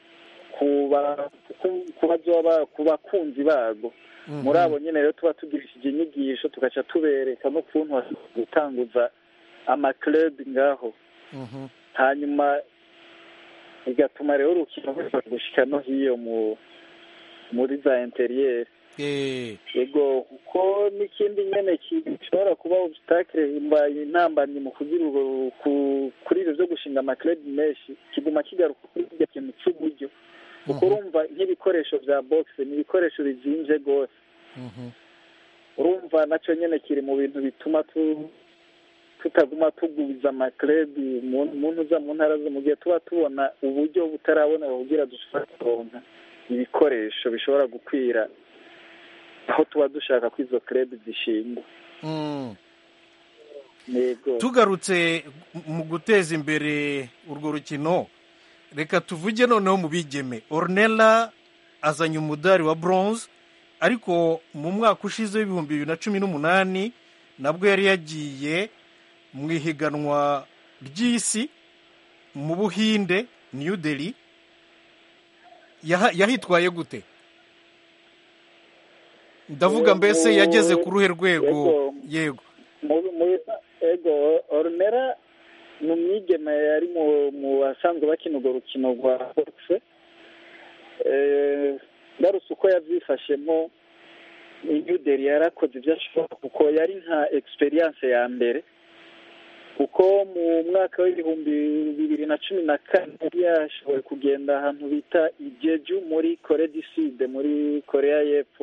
ku bakunzi bago muri abo nyine rero tuba tugirishije inyigisho tugaca tubereka n'ukuntu gutanguza amakirebi ngaho hanyuma bigatuma rero urukino rushobora gushyika no hiyo muri za interiyeri yego kuko n'ikindi nyine gishobora kuba obusitakire intambamyi mu kugira kuri ibyo byo gushinga amakirebi menshi kiguma kigaruka kuri iryo kintu cy'uburyo kuko urumva nk'ibikoresho bya bogisi ni ibikoresho bizinze rwose urumva nacyo nyine kiri mu bintu bituma tutaguma tugwiza amakirebi umuntu uza mu ntara zo mu gihe tuba tubona uburyo butarabona kugira dushobora kuronka ibikoresho bishobora gukwira aho tuba dushaka ko izo kirebi zishingwa tugarutse mu guteza imbere urwo rukino reka tuvuge noneho mu bigeme ornella azanye umudari wa bronze ariko mu mwaka ushize w'ibihumbi bibiri na cumi n'umunani nabwo yari yagiye mu ihiganwa ry'isi mu buhinde new delhi yahitwaye gute ndavuga mbese yageze ku ruhe rwego yego ego orunera ni umwigeme yari mu basanzwe bakina urwo rukino rwa bogise ngarutse uko yabyifashemo inyuderi yarakoze ibyo ashobora kuko yari nka egisperiyanse ya mbere kuko mu mwaka w'ibihumbi bibiri na cumi na kane yari yashoboye kugenda ahantu bita ijeju muri kore diside muri korea y'epfo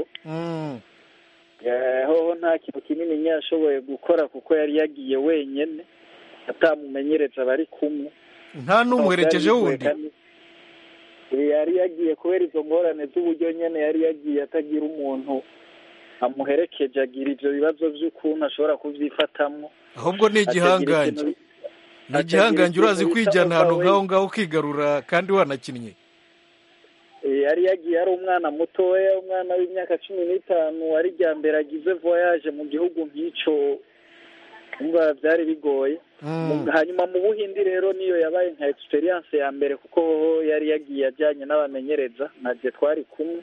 hoho nta kintu kinini yashoboye gukora kuko yari yagiye wenyine atamumenyereza bari kumwe nta n'umuherekeje wundi yari yagiye kubera izo ngorane z'uburyo nyine yari yagiye atagira umuntu amuherekeje agira ibyo bibazo by'ukuntu ashobora kubyifatamo ahubwo ni igihangange ni igihangange urazi kwijyana ahantu nk'aho ngaho ukigarura kandi wanakinnye yari yagiye ari umwana mutoya umwana w'imyaka cumi n'itanu ari rya mbere agize voyage mu gihugu nk'icyo umva byari bigoye hanyuma mu buhindi rero niyo yabaye nka egisperiyanse ya mbere kuko yari yagiye ajyanye n'abamenyereza ntabwo twari kumwe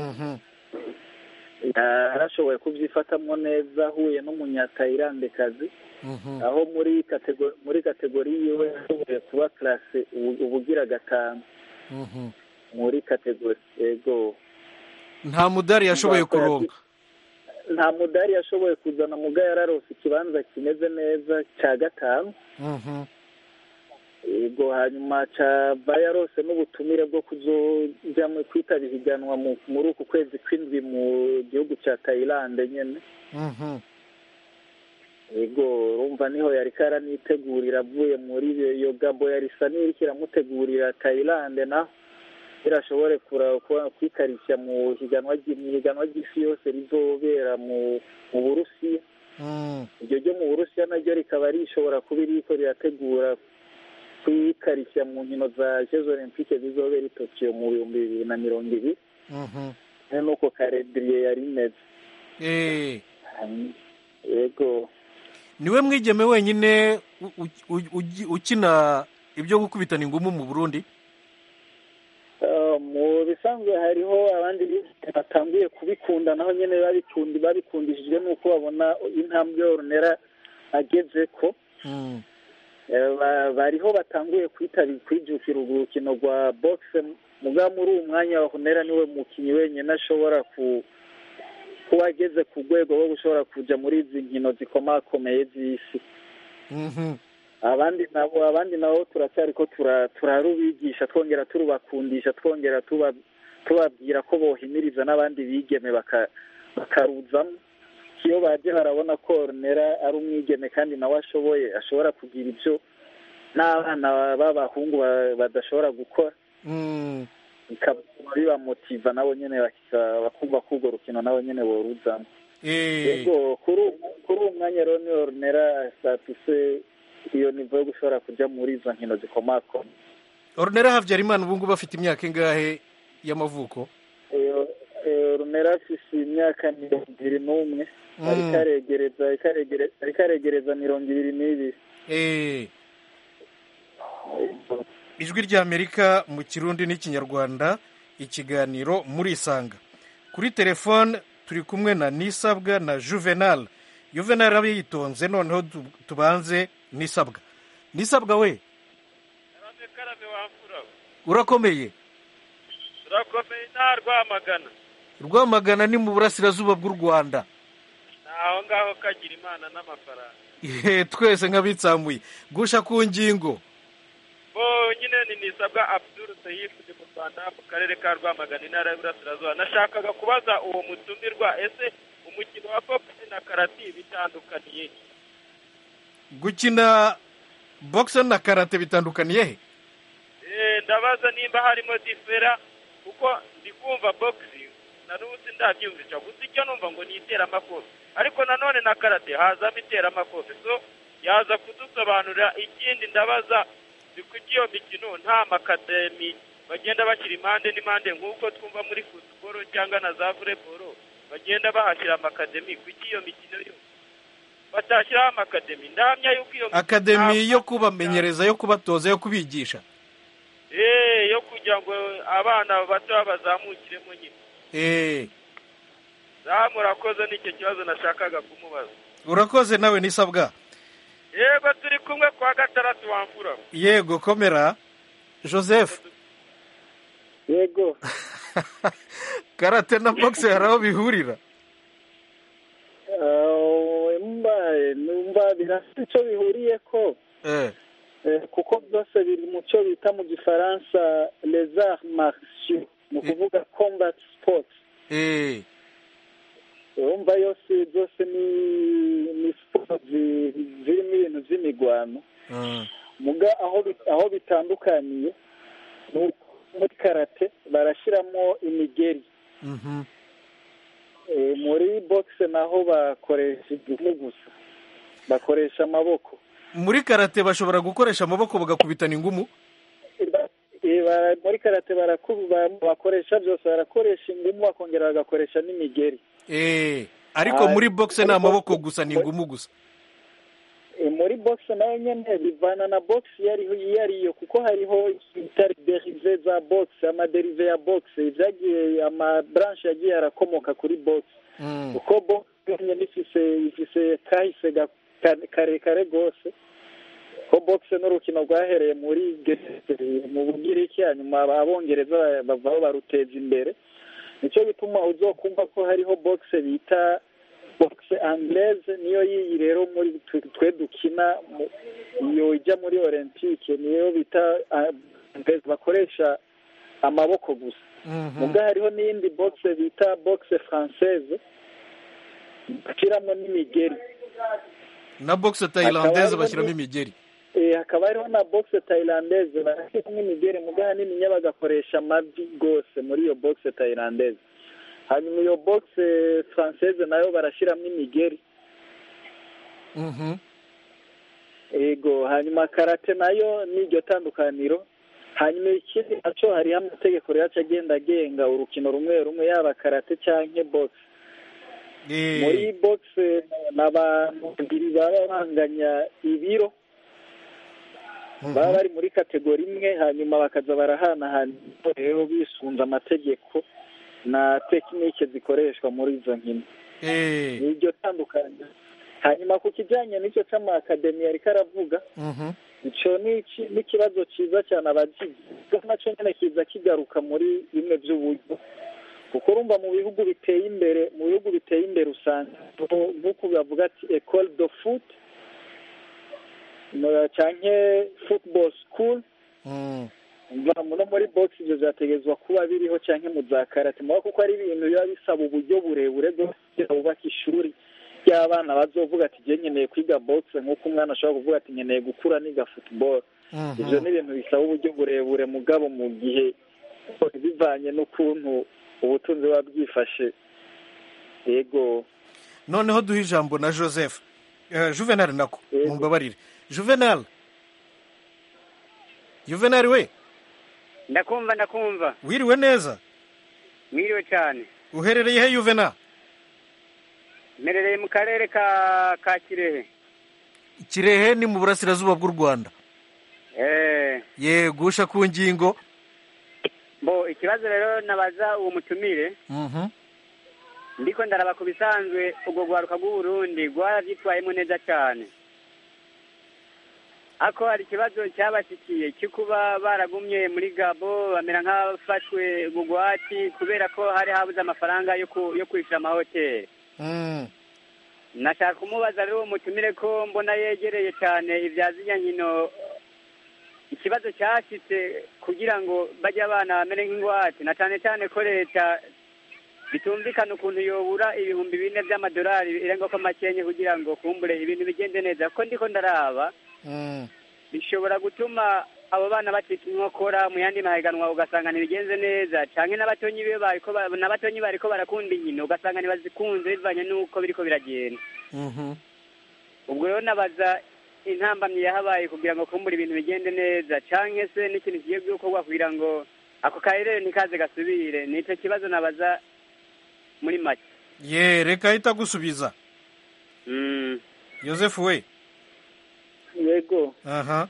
yarashoboye kubyifatamo neza ahuye n'umunyatayirandekazi aho muri kategori muri kategori yiwe yashoboye kuba karase ubugira gatanu muri kategori yego nta mudari yashoboye kuronga nta mudari yashoboye kuzana muga yararose ikibanza kimeze neza cya gatanu yego hanyuma caba yarose n'ubutumire bwo kuzojya kwitaba ihiganwa muri uku kwezi kw'indwi mu gihugu cya tayilande nyine yego urumva niho yari karanitegurira avuye muri iyo gabo yari isa n'iriko iramutegurira tayilande naho irashobore kwikarishya mu higanwa ry'isi yose rizobera mu burusiya iryo ryo mu burusiya naryo rikaba rishobora kuba iriko rirategura kwikarishya mu nkino za jeux olympique zizobera i tokiyo mu bihumbi bibiri na mirongo ibiri nuko karediriye yari imeze yego niwe mwigeme wenyine ukina ibyo gukubitana ingumu mu burundi mu bisanzwe hariho abandi batanguye kubikunda naho nyine babikundishijwe n'uko babona intambwe yorunera ageze ko bariho batanguye kwijukira urukino rwa bogise muga muri uwo mwanya wa honera niwe mukinnyi wenyine ashobora kuba ageze ku rwego rwo gushobora kujya muri izi nkino zikomakomeye z'isi abandi nabo abandi nabo turacyari ko turarubigisha twongera turubakundisha twongera tubabwira ko bohimiriza n'abandi bigeme bakaruzamo iyo baje barabona ko orunera ari umwigeme kandi nawe ashoboye ashobora kugira ibyo n'abana b'abahungu badashobora gukora bikaba bibamotiva nabo nyine bakumva ko urwo rukino nabo nyine boruzamo yego kuri uwo mwanya rero ni orunera statuse iyo nivo yo gushobora kujya muri izo nkino zikomakoma orunera habyarimana ubu ngubu afite imyaka ingahe y'amavuko orunera afite imyaka mirongo ibiri n'umwe ariko aregereza mirongo ibiri n'ibiri ijwi ry'amerika mu kirundi n'ikinyarwanda ikiganiro muri isanga kuri telefone turi kumwe na nisabwa na juvenal juvenal abe yitonze noneho tubanze nisabwa nisabwa we urakomeye urakomeye nta rwamagana rwamagana ni mu burasirazuba bw'u rwanda aho ngaho kagira imana n'amafaranga twese nk'abitsamuye gusha ku ngingo bo nyine ni nisabwa abdul sayifu ni mu rwanda mu karere ka rwamagana intara y'uburasirazuba nashakaga kubaza uwo mutumirwa ese umukino wa bogisi na karati bitandukaniye gukina bogisi na karate bitandukaniye he ndabaza nimba harimo difera kuko ndi kumva bogisi na n'ubundi ndabyumvisha gusa icyo numva ngo ni iteramakofe ariko nanone na karate hazamo iteramakofe so yaza kudusobanurira ikindi ndabaza ni kuki iyo mikino nta makademi bagenda bashyira impande n'impande nk'uko twumva muri futuboro cyangwa na za voleboro bagenda bahashyira amakademi kuki iyo mikino yo batashyiraho amakademi ndahamya yuko iyo mikino akademi yo kubamenyereza yo kubatoza yo kubigisha Eh, yo kugira ngo abana bato bazamukiremo nyine Eh, za murakoze n'icyo kibazo nashakaga kumubaza urakoze nawe nisabwa yego turi kumwe kwa gatandatu wamfura yego komera joseph yego karate na boxe hari aho bihurira Ah, mba numva birafite icyo bihuriye ko Eh, Eh, kuko byose biri mu cyo bita mu gifaransa les arts martiaux ni ukuvuga combat sports eh, urumva yose byose ni ni siporo zi- zirimo ibintu by'imigwano ah, muga aho bi- aho bitandukaniye ni uko muri karate barashyiramo imigeri mhm. Eh, muri boxe naho bakoresha igihu gusa bakoresha amaboko muri karate bashobora gukoresha amaboko bagakubitana ingumu Eh, ba- muri karate baraku- ba- bakoresha byose barakoresha ingumu bakongera bagakoresha n'imigeri Eh, ariko Ah, muri boxe ni muri amaboko boxe- gusa ni ingumu gusa Eh, muri box nayo nyene bivana na box iyo ariho iyo ariyo kuko hariho ibitari derive za box amaderive ya box ibyagiye amabranche yagiye arakomoka kuri box Mm, kuko box nyene ifise ifise kahise ga- ka- karekare rwose ko box n'urukino rwahereye muri Grèce, mu bugiriki hanyuma abongereza bavaho baruteza imbere nicyo bituma uzokumva ko hariho box bita box anglaise niyo yiyi rero muri twe- twe dukina mu- iyo ijya muri olympique niyo bita ah, anglaise bakoresha amaboko gusa mhm. muga hariho n'iyindi box bita box française bashyiramo n'imigeri na boxe tailandaise hariho bashyiramo ni- imigeri Eh, hakaba hariho na box tailandaise barashyiramo imigeri muga hanini bagakoresha amavi rwose muri iyo box tailandaise hanyuma iyo box française nayo barashyiramo imigeri Mhm. ego hanyuma karate nayo ni iryo tandukaniro hanyuma ikindi nacyo hariho amategeko rero aca agenda agenga urukino rumwe rumwe yaba karate cyangwa box Eh, muri box ni abantu babiri baba banganya ibiro baba bari muri kategori imwe hanyuma bakaza barahanahana rero bisunze amategeko na tekinike zikoreshwa muri izo nkino eh, ni iryo tandukanye hanyuma ku kijyanye n'icyo cy'amakademi ariko aravuga mhm. icyo ni iki- ni ikibazo cyiza cyane abagize nacyo nyine kiza kigaruka muri bimwe by'uburyo kuko urumva mu bihugu biteye imbere mu bihugu biteye imbere usanga nk'uko bavuga ati ecole de foot no- canke football school Mm, mva no muri box ibyo byategezwa kuba biriho canke mu za karate muba kuko ari ibintu biba bisaba uburyo burebure bwo kugira bubake ishuri ry'abana bazovuga ati je nkeneye kwiga box nk'uko umwana ashobora kuvuga ati nkeneye gukura niga football mhm. ibyo ni ibintu bisaba uburyo burebure mugabo mu gihe bivanye n'ukuntu ubutunzi buba bwifashe yego noneho duhe ijambo na joseph Eh, juvenal nako Yego. mumbabarire juvenal juvenal we ndakumva ndakumva wiriwe neza mwiriwe cyane uherereye he juvenal mperereye mu karere ka ka kirehe kirehe ni mu burasirazuba bw'u rwanda eh yegusha ku ngingo bo ikibazo rero nabaza uwo mutumire Mhm. ndiko ndaraba ku bisanzwe ubwo rwaruka rw'uburundi rwaravyitwayemo neza cyane ako hari ikibazo cyabashikiye cyo kuba baragumye muri gabo bamera nk'abafashwe bugwati kubera ko hari habuze amafaranga yo ku- yo kwishyura amahoteli Mm. nashaka kumubaza rero uwo mutumire ko mbona yegereye cyane ibya ziriya nkino ikibazo cyashyitse kugira ngo bajye abana bamere nk'ingwate na cyane cyane ko leta bitumvikana ukuntu yobura ibihumbi bine by'amadolari irenga ko makenye kugira ngo kumbure ibintu bigende neza ko ndiko ndaraba Mm. bishobora gutuma abo bana bacika inkokora mu yandi mahiganwa ugasanga ntibigenze neza canke n'abatonyi be bariko ba- n'abatonyi bariko barakunda inkino ugasanga ntibazikunze bivanye n'uko biriko biragenda Mhm. ubwo rero nabaza intambamyi yahabaye kugira ngo kumbura ibintu bigende neza cyangwa se n'ikintu kigiye gukorwa kugira ngo ako karere ntikaze gasubire ni icyo kibazo nabaza muri make ye reka ahita agusubiza yosefu we yego aha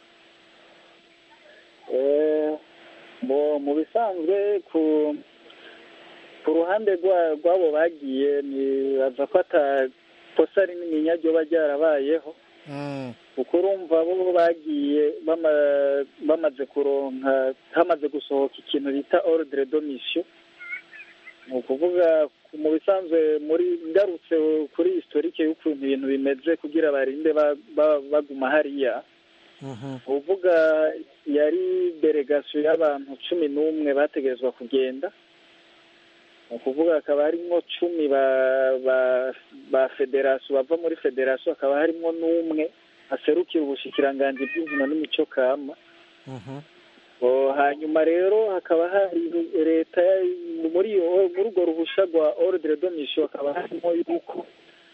mu bisanzwe ku ku ruhande rw'abo bagiye baza ko atakosa rinini ryoba ryarabayeho kuko urumva bo bagiye bamaze kuronka hamaze gusohoka ikintu bita ordre de mission ni ukuvuga mu bisanzwe muri ngarutse kuri historike y'ukuntu ibintu bimeze kugira barinde baguma hariya uvuga yari delegasiyo y'abantu cumi n'umwe bategerezwa kugenda ni ukuvuga hakaba harimo cumi ba federasiyo bava muri federasiyo hakaba harimo n'umwe aserukira ubushikiranganji bw'inkino n'imico kama hanyuma rero hakaba hari leta muri urwo ruhushya rwa ordre de mission hakaba harimo yuko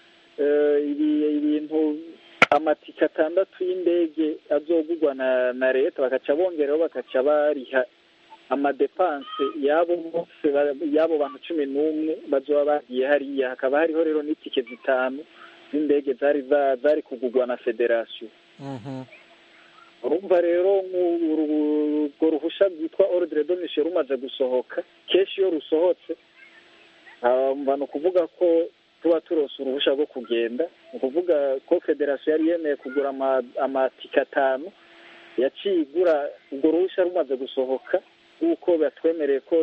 ibintu amatike atandatu y'indege azogurwa na leta bagaca bongeraho bagaca bariha amadepanse y'abo bose y'abo bantu cumi n'umwe bazoba bagiye hariya hakaba hariho rero n'itike zitanu z'indege zari zari kugurwa na federasiyo urumva rero urwo ruhushya rwitwa ordre de mission rumaze gusohoka kenshi iyo rusohotse ni ukuvuga ko tuba turose uruhushya rwo kugenda ni ukuvuga ko federasiyo yari yemeye kugura amatike atanu yaciye igura urwo ruhushya rumaze gusohoka nk'uko batwemereye ko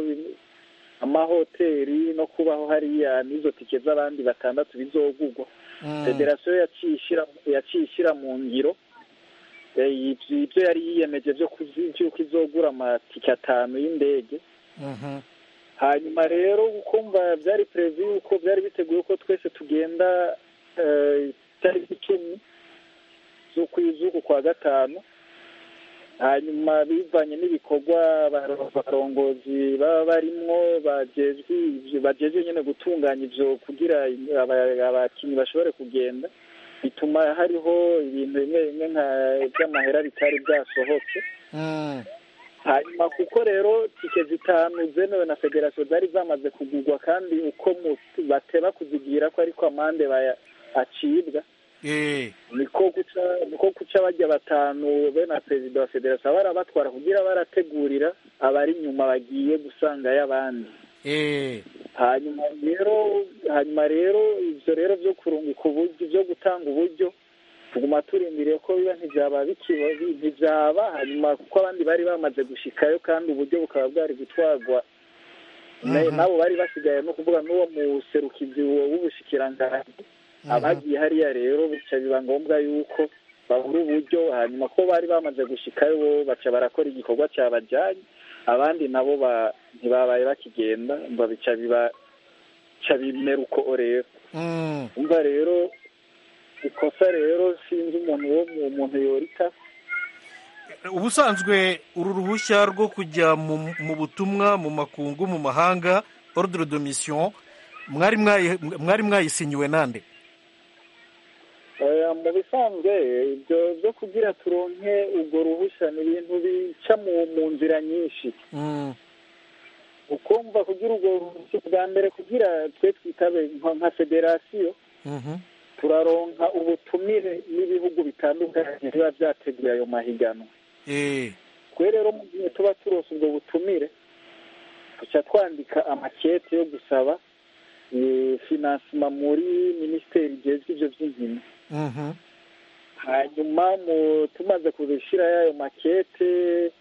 amahoteli no kubaho hariya n'izo tike z'abandi batandatu bizogurwa federasiyo yaciye ishyira mu ngiro ibyo yari yiyemeje by'uko izogura amatike atanu y'indege hanyuma rero ukumva byari perezida yuko byari biteguye ko twese tugenda itariki icumi z'uku kwa gatanu hanyuma bivanye n'ibikorwa abarongozi baba barimwo bagejwe nyine gutunganya ibyo kugira abakinnyi bashobore kugenda bituma hariho ibintu bimwe bimwe nka by'amahera bitari byasohotse hanyuma kuko rero tike zitanu zemewe na federasiyo zari zamaze kugurwa kandi uko bateba kuzigira ko ariko amande acibwa niko guca niko guca bajya batanu be na perezida wa federasiyo barabatwara kugira barategurira abari inyuma bagiye gusangayo abandi hanyuma rero hanyuma rero ibyo rero byo kurungika uburyo byo gutanga uburyo tuguma turindiriye ko biba ntibyaba ntibyaba hanyuma kuko abandi bari bamaze gushikayo kandi uburyo bukaba bwari gutwarwa nabo bari basigaye no kuvuga n'uwo muserukizi w'ubushikiranganji abagiye hariya rero bica biba ngombwa yuko babura uburyo hanyuma ko bari bamaze gushikayo bo baca barakora igikorwa cyabajyanye abandi nabo ntibabaye bakigenda bica bica bimera uko rero umva rero ikosa rero sinzi umuntu wo mu muntu yorita ubusanzwe uru ruhushya rwo kujya mu butumwa mu makungu mu mahanga ordre de mission mwari mwayisinyiwe nande mu bisanzwe ibyo byo kugira turonke urwo ruhushya ni ibintu bica mu nzira nyinshi ukumva kugira urwo ruhushya bwa mbere kugira twe twitabe nka federasiyo turaronka ubutumire n'ibihugu bitandukanye biba byateguye ayo mahiganwa twe rero mu gihe tuba turose ubwo butumire tuca twandika amakete yo gusaba finansima muri minisiteri igezwe ibyo by'inkino hanyuma tumaze kubishyira y'ayo makete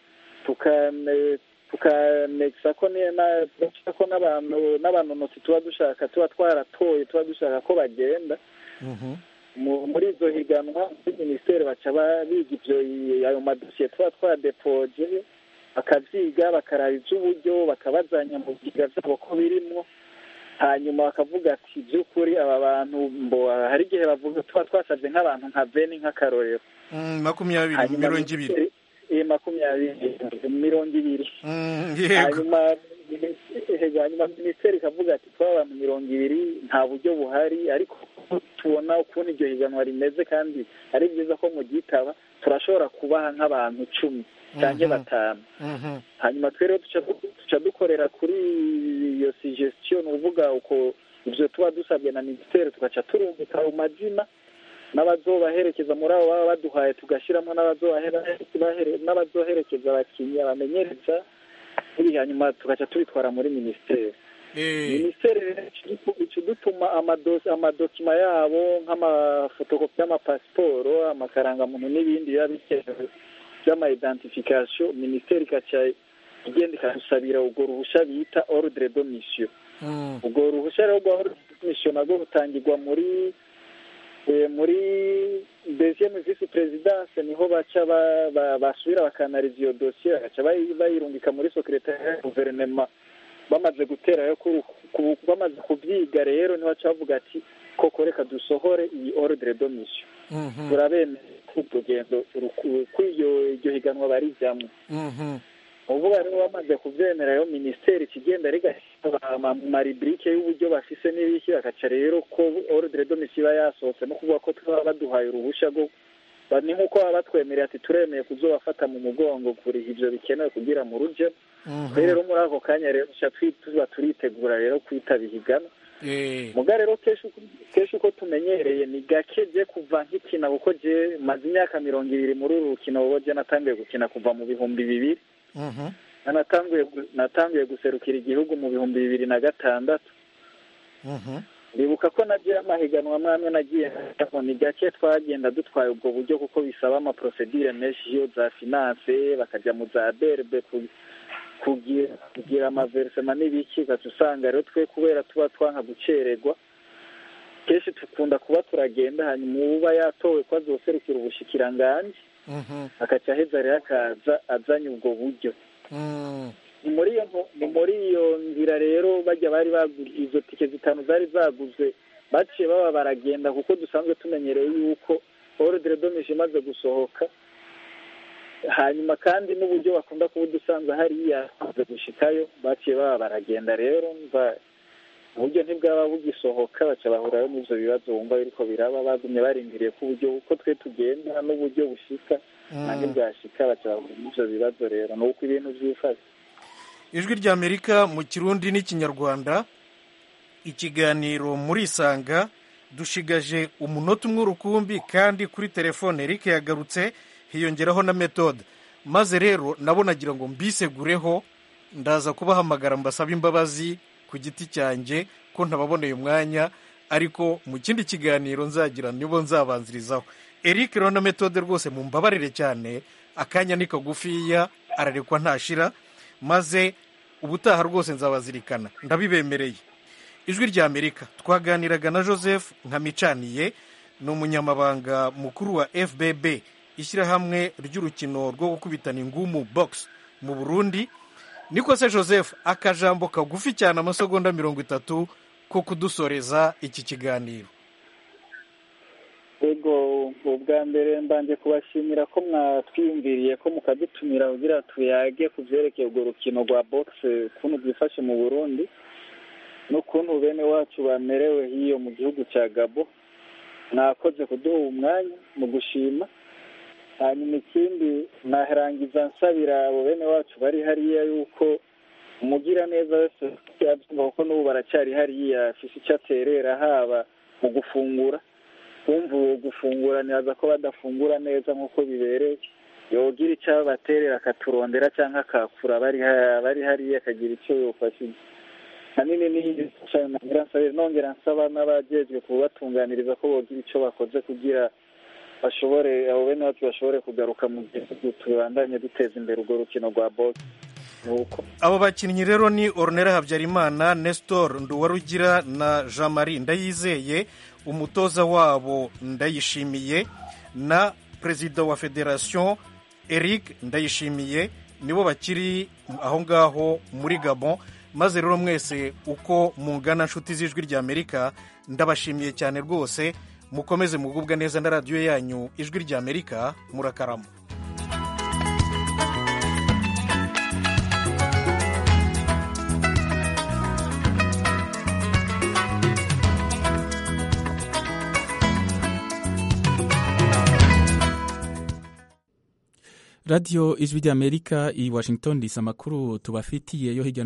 tukanekisa ko n'abanonotsi tuba dushaka tuba twaratoye tuba dushaka ko bagenda muri izo higanwa muri minisiteri baca biga ibyo ayo madosiye tuba twadepoje bakabyiga bakaraba iby'uburyo bakabazanya mu byiga byabo ko birimo hanyuma bakavuga ati by'ukuri aba bantu mbo hari igihe bavuga tuba twasabye nk'abantu nka beni nk'akarorero makumyabiri mirongo ibiri makumyabiri mirongo ibiri hanyuma hanyuma minisiteri ikavuga ati twaba abantu mirongo ibiri nta buryo buhari ariko tubona ukuntu iryo higanwa rimeze kandi ari byiza ko mugitaba turashobora kubaha nk'abantu icumi cyangwa batanu hanyuma twe rero duca dukorera kuri iyo suggestion ni ukuvuga uko ibyo tuba dusabwe na minisiteri tugaca turungika ayo mazina n'abazobaherekeza muri abo baba baduhaye tugashyiramo n'abazoherekeza abakinnyi abamenyereza hanyuma tugaca tubitwara muri minisiteri minisiteri ica dutuma amadokima yabo nk'amafotokopi y'amapasiporo amakarangamuntu n'ibindi biba bikenewe by'amaidentification minisiteri ikaca igenda ikadusabira urwo ruhushya bita ordre de mission urwo ruhushya rero rwa ordre de mission narwo rutangirwa muri muri deuxième vice présidence niho baca basubira bakanariza iyo dosiye bagaca bayirungika muri secretariat ya guverinoma bamaze guterayo bamaze kubyiga rero niho baca bavuga ati koko reka dusohore iyi ordre de mission turabemera urugendo iryo higanwa barijyamo uvuga rero bamaze kubyemera rero minisiteri ikigenda rigashyira mariburike y'uburyo bafise n'ibiki bagaca rero ko ordre de mission iba yasohotse no kuvuga ko tuba baduhaye uruhushya rwo ni nk'uko baba batwemereye ati turemeye kuzobafata mu mugongo kuriha ibyo bikenewe kugira mu rujyo rero muri ako kanya rero tuba turitegura rero kwitaba ihiganwa muga rero kenshi uko tumenyereye ni gake je kuva nkikina kuko je maze imyaka mirongo ibiri muri uru rukino wowe je natanguye gukina kuva mu bihumbi bibiri natanguye guserukira igihugu mu bihumbi bibiri na gatandatu ndibuka ko nagiye amahiganwa mwamwe nagiye ni gake twagenda dutwaye ubwo buryo kuko bisaba amaprosedire menshi yo za finance bakajya mu za berbe kugira amaverisema n'ibiki ugaca usanga rero twe kubera tuba twanka gucererwa kenshi dukunda kuba turagenda hanyuma uba yatowe ko azoserukira ubushikiranganji akaca aheza rero akaza azanye ubwo buryo ni muri iyo ni muri iyo nzira rero bajya bari baguze izo tike zitanu zari zaguzwe baciye baba baragenda kuko dusanzwe tumenyereye yuko ordre domishe imaze gusohoka hanyuma kandi n'uburyo bakunda kuba udusanzwe hariya maze gushikayo baciye baba baragenda rero mva uburyo ntibwaba bugisohoka baca bahurayo n'ibyo bibazo wumva biriko biraba bagumye barindiriye ko uburyo uko twe tugenda n'uburyo bushika nange bwashika baca bahura n'ivyo bibazo rero ni uko ibintu vyifashe ijwi ry'amerika mu kirundi n'ikinyarwanda ikiganiro muri isanga dushigaje umunota umwe urukumbi kandi kuri telefone eric yagarutse hiyongeraho na metode maze rero nabo nagira ngo mbisegureho ndaza kubahamagara mbasaba imbabazi ku giti cyanjye ko ntababoneye umwanya ariko mu kindi kiganiro nzagira nibo nzabanzirizaho eric rero na metode rwose mumbabarire cyane akanya ni kagufiya ararekwa ntashira maze ubutaha rwose nzabazirikana ndabibemereye ijwi rya amerika twaganiraga na joseph nkamicaniye ni umunyamabanga mukuru wa fbb ishyirahamwe ry'urukino rwo gukubitana ingumu box mu burundi niko se joseph akajambo kagufi cyane amasegonda mirongo itatu ko kudusoreza iki kiganiro ego ubwa mbere mbanje kubashimira ko mwatwiyumviriye ko mukadutumira kugira tuyage ku byerekeye urwo rukino rwa boxe ukuntu rwifashe mu burundi n'ukuntu bene wacu bamerewe hiyo mu gihugu cya gabo mwakoze kuduha umwanya mu gushima hanyuma ikindi narangiza nsabira abo bene wacu bari hariya yuko umugira neza wese yabyumva kuko n'ubu baracyari hariya afise icyo aterera haba mu gufungura kumva uwo gufungura ntibaza ko badafungura neza nk'uko bibereye yogira icyo abaterera akaturondera cyangwa akakura bari hariya akagira icyo yofashije hanini n'iyi nongera nsaba n'abajejwe kubatunganiriza ko bogira icyo bakoze kugira bashobore abo bene wacu bashobore kugaruka mu gihugu tubandanye duteza imbere urwo rukino rwa boxe abo bakinnyi rero ni ornera habyarimana nestor nduwarugira na jean marie ndayizeye umutoza wabo ndayishimiye na perezida wa federasiyo eric ndayishimiye nibo bakiri aho ngaho muri gabon maze rero mwese uko mungana nshuti z'ijwi rya amerika ndabashimiye cyane rwose mukomeze mugubwa neza na radiyo yanyu ijwi rya amerika murakarama radiyo ijwi ry'amerika i washington disi amakuru tubafitiye yo hirya